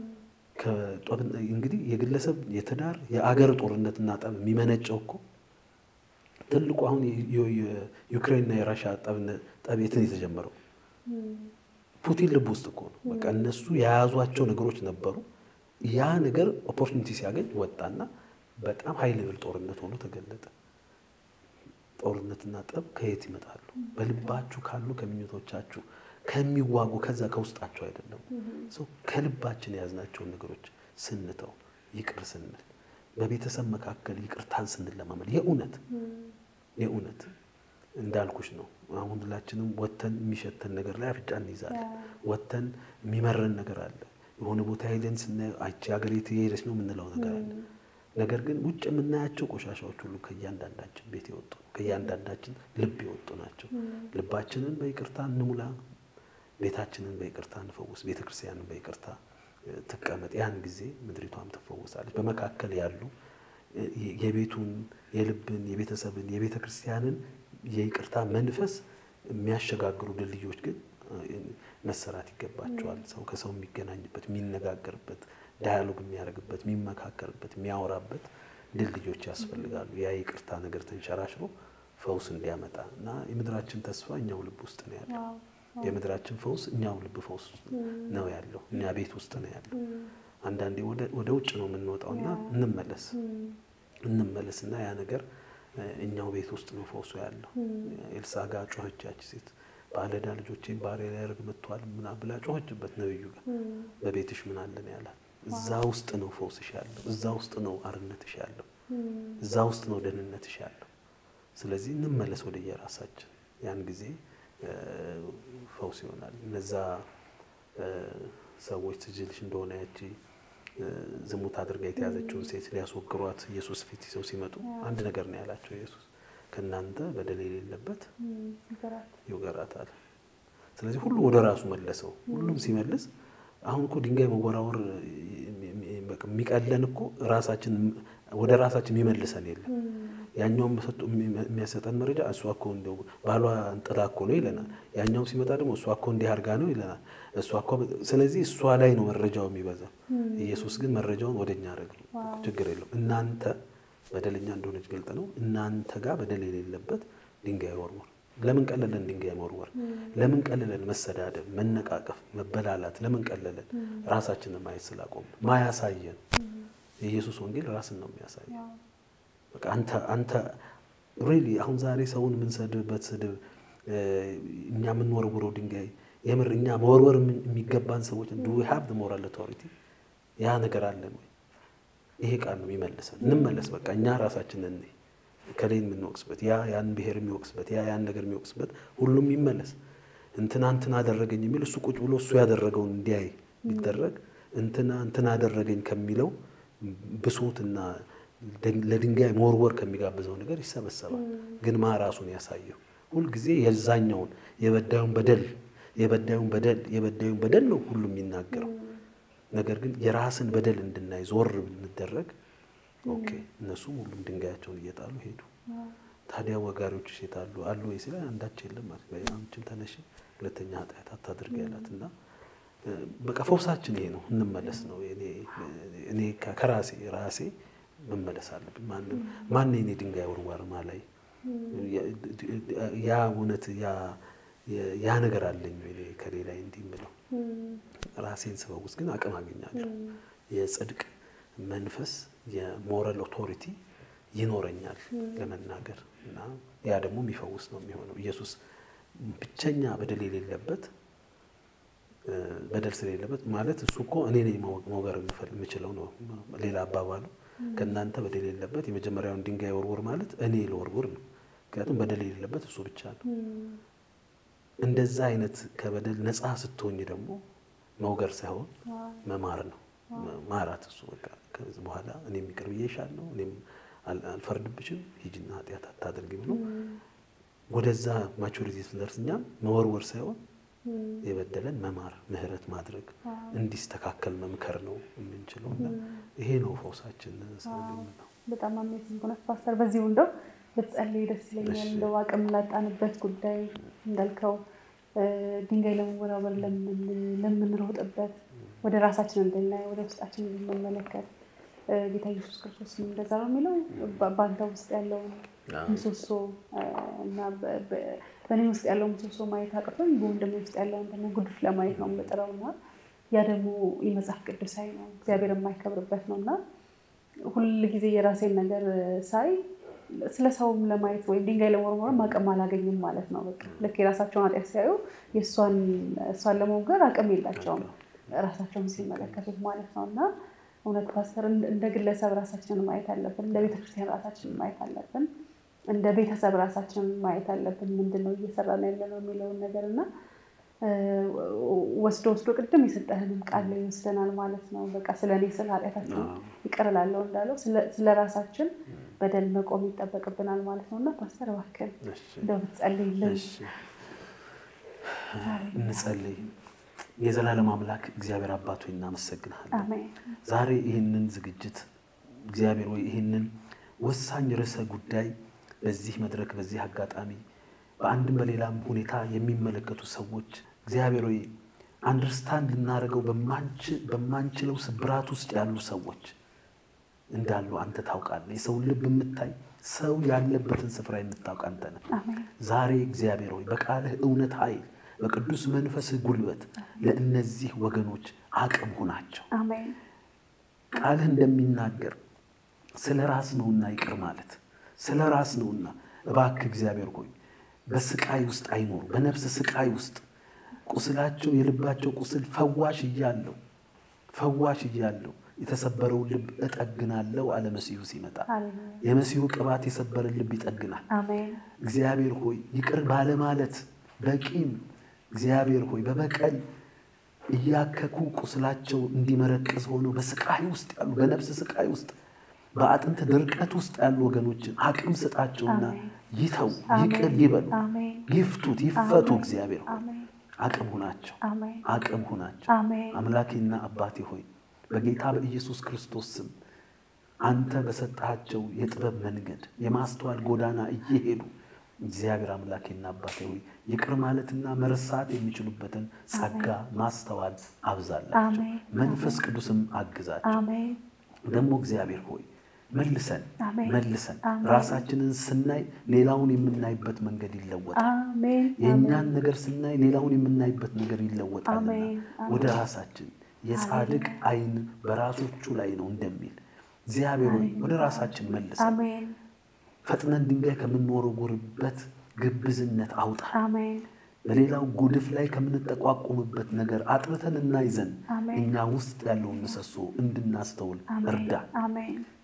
እንግዲህ የግለሰብ የትዳር የአገር ጦርነትና ጠብ የሚመነጨው እኮ ትልቁ አሁን የዩክሬንና የራሻ ጠብ የት ነው የተጀመረው? ፑቲን ልብ ውስጥ እኮ ነው። በቃ እነሱ የያዟቸው ነገሮች ነበሩ። ያ ነገር ኦፖርቹኒቲ ሲያገኝ ወጣና በጣም ሀይ ሌቭል ጦርነት ሆኖ ተገለጠ። ጦርነትና ጠብ ከየት ይመጣሉ? በልባችሁ ካሉ ከምኞቶቻችሁ ከሚዋጉ ከዛ ከውስጣቸው አይደለም። ከልባችን የያዝናቸውን ነገሮች ስንተው ይቅር ስንል በቤተሰብ መካከል ይቅርታን ስንለማመድ የእውነት የእውነት እንዳልኩሽ ነው። አሁን ሁላችንም ወተን የሚሸተን ነገር ላይ አፍንጫ እንይዛለን። ወተን የሚመረን ነገር አለ። የሆነ ቦታ ሄደን ስናየው አይቺ ሀገር የት የሄደች ነው የምንለው ነገር አለ። ነገር ግን ውጭ የምናያቸው ቆሻሻዎች ሁሉ ከእያንዳንዳችን ቤት የወጡ ነው። ከእያንዳንዳችን ልብ የወጡ ናቸው። ልባችንን በይቅርታ እንሙላ። ቤታችንን በይቅርታ እንፈውስ። ቤተ ክርስቲያንን በይቅርታ ትቀመጥ። ያን ጊዜ ምድሪቷም ትፈወሳለች። በመካከል ያሉ የቤቱን፣ የልብን፣ የቤተሰብን፣ የቤተ ክርስቲያንን የይቅርታ መንፈስ የሚያሸጋግሩ ድልድዮች ግን መሰራት ይገባቸዋል። ሰው ከሰው የሚገናኝበት፣ የሚነጋገርበት፣ ዳያሎግ የሚያደርግበት፣ የሚመካከርበት፣ የሚያወራበት ድልድዮች ያስፈልጋሉ። ያ ይቅርታ ነገር ተንሸራሽሮ ፈውስ እንዲያመጣ እና የምድራችን ተስፋ እኛው ልብ ውስጥ ነው ያለው። የምድራችን ፈውስ እኛው ልብ ፈውስ ነው ያለው፣ እኛ ቤት ውስጥ ነው ያለው። አንዳንዴ ወደ ውጭ ነው የምንወጣው እና እንመለስ እንመለስ እና ያ ነገር እኛው ቤት ውስጥ ነው ፈውሱ ያለው። ኤልሳ ጋር ጮኸች ያች ሴት ባለዕዳ ልጆቼን ባሪያ ሊያደርግ መጥቷል ምና ብላ ጮኸችበት ነብዩ ጋር። በቤትሽ ምን አለን ያላት። እዛ ውስጥ ነው ፈውስሽ ያለው። እዛ ውስጥ ነው አርነትሽ ያለው። እዛ ውስጥ ነው ደህንነትሽ ያለው። ስለዚህ እንመለስ ወደ የራሳችን ያን ጊዜ ፈውስ ይሆናል። እነዛ ሰዎች ትጅልሽ እንደሆነ ያቺ ዝሙት አድርጋ የተያዘችውን ሴት ሊያስወግሯት ኢየሱስ ፊት ይዘው ሲመጡ አንድ ነገር ነው ያላቸው ኢየሱስ ከእናንተ በደል የሌለበት ይውገራታል። ስለዚህ ሁሉ ወደ ራሱ መለሰው። ሁሉም ሲመልስ አሁን እኮ ድንጋይ መወራወር የሚቀለን እኮ ራሳችን ወደ ራሳችን የሚመልሰን የለም። ያኛውም የሚያሰጠን መረጃ እሷ እኮ እንደው ባሏ እንጥላ እኮ ነው ይለናል። ያኛውም ሲመጣ ደግሞ እሷ እኮ እንዲህ አድርጋ ነው ይለናል። እሷ እኮ ስለዚህ እሷ ላይ ነው መረጃው የሚበዛው። ኢየሱስ ግን መረጃውን ወደ እኛ አደረግ ችግር የለውም እናንተ በደለኛ እንደሆነች ገልጥ ነው። እናንተ ጋር በደል የሌለበት ድንጋይ ወርወር። ለምን ቀለለን ድንጋይ መወርወር? ለምን ቀለለን መሰዳደብ፣ መነቃቀፍ፣ መበላላት? ለምን ቀለለን ራሳችንን ማየት ስላቆም ማያሳየን የኢየሱስ ወንጌል ራስን ነው የሚያሳየው። በቃ አንተ አንተ ሪሊ አሁን ዛሬ ሰውን የምንሰድብበት ስድብ እኛ የምንወርውረው ድንጋይ የምር እኛ መወርወር የሚገባን ሰዎች ዱ ሀብ ሞራል ኦቶሪቲ ያ ነገር አለን ወይ? ይሄ ቃል ነው የሚመልሰን። እንመለስ በቃ እኛ ራሳችን እኔ ከሌን የምንወቅስበት ያ ያን ብሔር የሚወቅስበት ያ ያን ነገር የሚወቅስበት ሁሉም ይመለስ። እንትና እንትና አደረገኝ የሚል እሱ ቁጭ ብሎ እሱ ያደረገውን እንዲያይ ቢደረግ እንትና እንትና አደረገኝ ከሚለው ብሶትና ለድንጋይ መወርወር ከሚጋብዘው ነገር ይሰበሰባል። ግን ማ ራሱን ያሳየው ሁልጊዜ የዛኛውን የበዳዩን በደል የበዳዩን በደል የበዳዩን በደል ነው ሁሉም የሚናገረው። ነገር ግን የራስን በደል እንድናይ ዞር ብንደረግ ኦኬ እነሱም ሁሉም ድንጋያቸውን እየጣሉ ሄዱ። ታዲያ ወጋሪዎች ሴታሉ አሉ ወይ ስለ አንዳች የለም ማለት አንቺም ተነሽ ሁለተኛ ኃጢአት አታድርግ ያላት እና በቃ ፈውሳችን ይሄ ነው። እንመለስ ነው እኔ ከራሴ ራሴ መመለስ አለብኝ። ማንም ማን የኔ ድንጋይ ወርዋር ማላይ ያ እውነት ያ ነገር አለኝ ወይ ከሌላ እንዲህ የምለው ራሴን ስፈውስ ግን አቅም አገኛለሁ። የጽድቅ መንፈስ የሞራል ኦቶሪቲ ይኖረኛል ለመናገር እና ያ ደግሞ የሚፈውስ ነው የሚሆነው። ኢየሱስ ብቸኛ በደል የሌለበት በደል ስለሌለበት ማለት እሱ እኮ እኔ ነኝ መውገር የምችለው ነው። ሌላ አባባሉ ከእናንተ በደል የሌለበት የመጀመሪያውን ድንጋይ ወርውር ማለት እኔ ልወርውር ነው። ምክንያቱም በደል የሌለበት እሱ ብቻ ነው። እንደዛ አይነት ከበደል ነፃ ስትሆኝ ደግሞ መውገር ሳይሆን መማር ነው። ማራት እሱ በቃ ከዚህ በኋላ እኔም ይቅር ብዬሻለሁ፣ እኔም አልፈርድብሽም፣ ሂጂና ኃጢአት አታድርጊ ብሎ ወደዛ ማቹሪቲ ስንደርስ እኛም መወርወር ሳይሆን የበደለን መማር፣ ምህረት ማድረግ እንዲስተካከል መምከር ነው የምንችለው እና ይሄ ነው ፈውሳችን። ነው በጣም አሜዚንግ ሆነ ፓስተር። በዚሁ እንደው ብትጸልይ ደስ ይለኛል። እንደው አቅም ላጣንበት ጉዳይ እንዳልከው ድንጋይ ለመወራወር ለምንሮጥበት ወደ ራሳችን እንድናይ ወደ ውስጣችን እንድንመለከት ጌታ ኢየሱስ ክርስቶስ እንደዛ ነው የሚለው በአንተ ውስጥ ያለውን ምሰሶ እና በእኔ ውስጥ ያለውን ምሰሶ ማየት አቅቶኝ በወንድሜ ውስጥ ያለውን ደግሞ ጉድፍ ለማየት ነው የምጥረው እና ያ ደግሞ የመጽሐፍ ቅዱሳዊ ነው፣ እግዚአብሔር የማይከብርበት ነው እና ሁል ጊዜ የራሴን ነገር ሳይ ስለ ሰውም ለማየት ወይም ድንጋይ ለመወርወርም አቅም አላገኝም ማለት ነው። በቃ ልክ የራሳቸውን ኃጢአት ሲያዩ እሷን ለመውገር አቅም የላቸውም ራሳቸውን ሲመለከቱት ማለት ነው እና እውነት ፓስተር እንደ ግለሰብ ራሳችንን ማየት አለብን። እንደ ቤተክርስቲያን ራሳችንን ማየት አለብን። እንደ ቤተሰብ ራሳችንን ማየት አለብን። ምንድን ነው እየሰራን ያለ ነው የሚለውን ነገር እና ወስዶ ወስዶ ቅድም የሰጠህንም ቃል ላይ ይወስደናል ማለት ነው። በቃ ስለ እኔ ስለ ኃጢአታችን ይቅር እላለሁ እንዳለው ስለ ራሳችን በደል መቆም ይጠበቅብናል ማለት ነው እና ፓስተር እባክህን እንደው ብትጸልይልን። እንጸልይ። የዘላለም አምላክ እግዚአብሔር አባት ሆይ እናመሰግንሃለን። አሜን። ዛሬ ይህንን ዝግጅት እግዚአብሔር ወይ ይህንን ወሳኝ ርዕሰ ጉዳይ በዚህ መድረክ በዚህ አጋጣሚ በአንድም በሌላም ሁኔታ የሚመለከቱ ሰዎች እግዚአብሔር ወይ አንደርስታንድ ልናደርገው በማንችለው ስብራት ውስጥ ያሉ ሰዎች እንዳሉ አንተ ታውቃለህ። የሰውን ልብ የምታይ ሰው ያለበትን ስፍራ የምታውቅ አንተ ነህ። ዛሬ እግዚአብሔር ሆይ በቃልህ እውነት ኃይል በቅዱስ መንፈስህ ጉልበት ለእነዚህ ወገኖች አቅም ሁናቸው። ቃልህ እንደሚናገር ስለ ራስ ነውና ይቅር ማለት ስለ ራስ ነውና እባክህ እግዚአብሔር ሆይ በስቃይ ውስጥ አይኖሩ። በነፍስ ስቃይ ውስጥ ቁስላቸው የልባቸው ቁስል ፈዋሽ እያለው ፈዋሽ እያለው የተሰበረውን ልብ እጠግናለሁ አለ መሲሁ ሲመጣ። የመሲሁ ቅባት የሰበረን ልብ ይጠግናል። እግዚአብሔር ሆይ ይቅር ባለማለት በቂም እግዚአብሔር ሆይ በበቀል እያከኩ ቁስላቸው እንዲመረቀዝ ሆነው በስቃይ ውስጥ ያሉ በነፍስ ስቃይ ውስጥ በአጥንት ድርቀት ውስጥ ያሉ ወገኖችን አቅም ስጣቸውና ይተው፣ ይቅር ይበሉ፣ ይፍቱት፣ ይፈቱ። እግዚአብሔር ሆይ አቅም ሁናቸው፣ አቅም ሁናቸው። አምላኬና አባቴ ሆይ በጌታ በኢየሱስ ክርስቶስ ስም አንተ በሰጣቸው የጥበብ መንገድ የማስተዋል ጎዳና እየሄዱ እግዚአብሔር አምላኬና አባቴ ሆይ ይቅር ማለትና መርሳት የሚችሉበትን ጸጋ ማስተዋል አብዛላቸው፣ መንፈስ ቅዱስም አግዛቸው። ደግሞ እግዚአብሔር ሆይ መልሰን መልሰን ራሳችንን ስናይ ሌላውን የምናይበት መንገድ ይለወጣል። የእኛን ነገር ስናይ ሌላውን የምናይበት ነገር ይለወጣልና ወደ ራሳችን የጻድቅ ዓይን በራሶቹ ላይ ነው እንደሚል እግዚአብሔር ሆይ ወደ ራሳችን መልሰን ፈጥነን ድንጋይ ከምንወረውርበት ግብዝነት አውጣ። በሌላው ጉድፍ ላይ ከምንጠቋቁምበት ነገር አጥርተን እናይ ዘንድ እኛ ውስጥ ያለውን ምሰሶ እንድናስተውል እርዳ።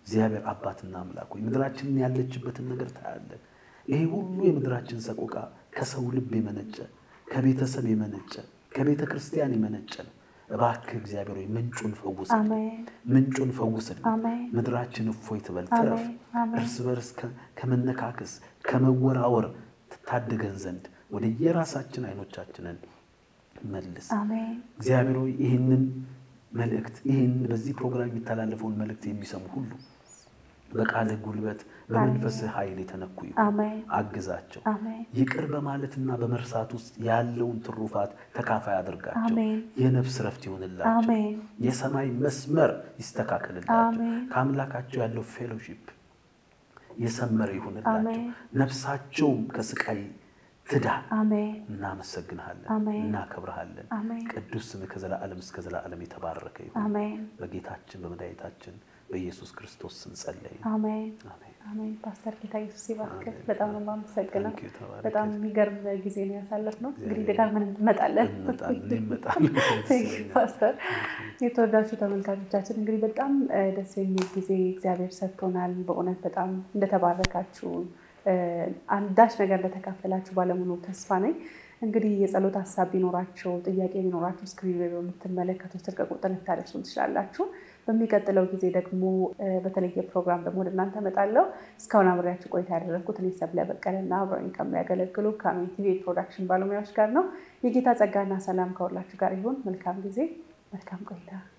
እግዚአብሔር አባትና አምላክ ሆይ ምድራችንን ያለችበትን ነገር ታያለን። ይሄ ሁሉ የምድራችን ሰቆቃ ከሰው ልብ የመነጨ ከቤተሰብ የመነጨ ከቤተ ክርስቲያን የመነጨ ነው። እባክህ እግዚአብሔር ሆይ ምንጩን ፈውስልን፣ አሜን ምንጩን ፈውስልን። አሜን ምድራችን እፎይ ትበል፣ ትረፍ። አሜን አሜን እርስ በርስ ከ- ከመነካከስ ከመወራወር ትታደገን ዘንድ ወደ የራሳችን አይኖቻችንን መልስ። አሜን እግዚአብሔር ሆይ ይህንን መልእክት ይህን በዚህ ፕሮግራም የሚተላለፈውን መልእክት የሚሰሙ ሁሉ በቃልህ ጉልበት በመንፈስህ ኃይል የተነኩ ይሁን። አሜን አግዛቸው። አሜን ይቅር በማለትና በመርሳት ውስጥ ያለውን ትሩፋት ተካፋይ አድርጋቸው። አሜን የነፍስ ረፍት ይሆንላቸው። አሜን የሰማይ መስመር ይስተካከልላቸው። አሜን ከአምላካቸው ያለው ፌሎሺፕ የሰመረ ይሁንላቸው። አሜን ነፍሳቸውም ከስቃይ ትዳን። አሜን እናመሰግንሃለን፣ አሜን እናከብረሃለን። አሜን ቅዱስ ስምህ ከዘላለም እስከ ዘላለም የተባረከ ይሁን። አሜን በጌታችን በመድኃኒታችን በኢየሱስ ክርስቶስ ስም ጸለይን። አሜን አሜን። አሜን። ፓስተር ጌታ ኢየሱስ ይባርክ። አሜን። በጣም ነው የማመሰግነው። ታንኪዩ፣ ተባረክ። በጣም የሚገርም ጊዜ ነው ያሳለፍነው። እንግዲህ እግዚአብሔር ደጋግመን እንመጣለን። እንመጣለን፣ እንመጣለን። Thank you, ፓስተር። የተወዳችሁ ተመልካቾቻችን እንግዲህ በጣም እ፣ ደስ የሚል ጊዜ እግዚአብሔር ሰጥቶናል። በእውነት በጣም እንደተባረካችሁ እ፣ አንዳች ነገር እንደተካፈላችሁ ባለሙሉ ተስፋ ነኝ። እንግዲህ የጸሎት ሀሳብ ቢኖራቸው ጥያቄ ቢኖራቸው ስክሪን ላይ በምትመለከቱት ስልክ ቁጥር ልታደርሱን ትችላላችሁ። በሚቀጥለው ጊዜ ደግሞ እ፣ በተለየ ፕሮግራም ደግሞ ወደ እናንተ እመጣለሁ። እስካሁን አብሬያችሁ ቆይታ ያደረግኩት እኔ ሰብለ በቀለና አብረውኝ ከሚያገለግሉ ከአሜን ቲቪ የፕሮዳክሽን ባለሙያዎች ጋር ነው። የጌታ ጸጋና ሰላም ከሁላችሁ ጋር ይሁን። መልካም ጊዜ፣ መልካም ቆይታ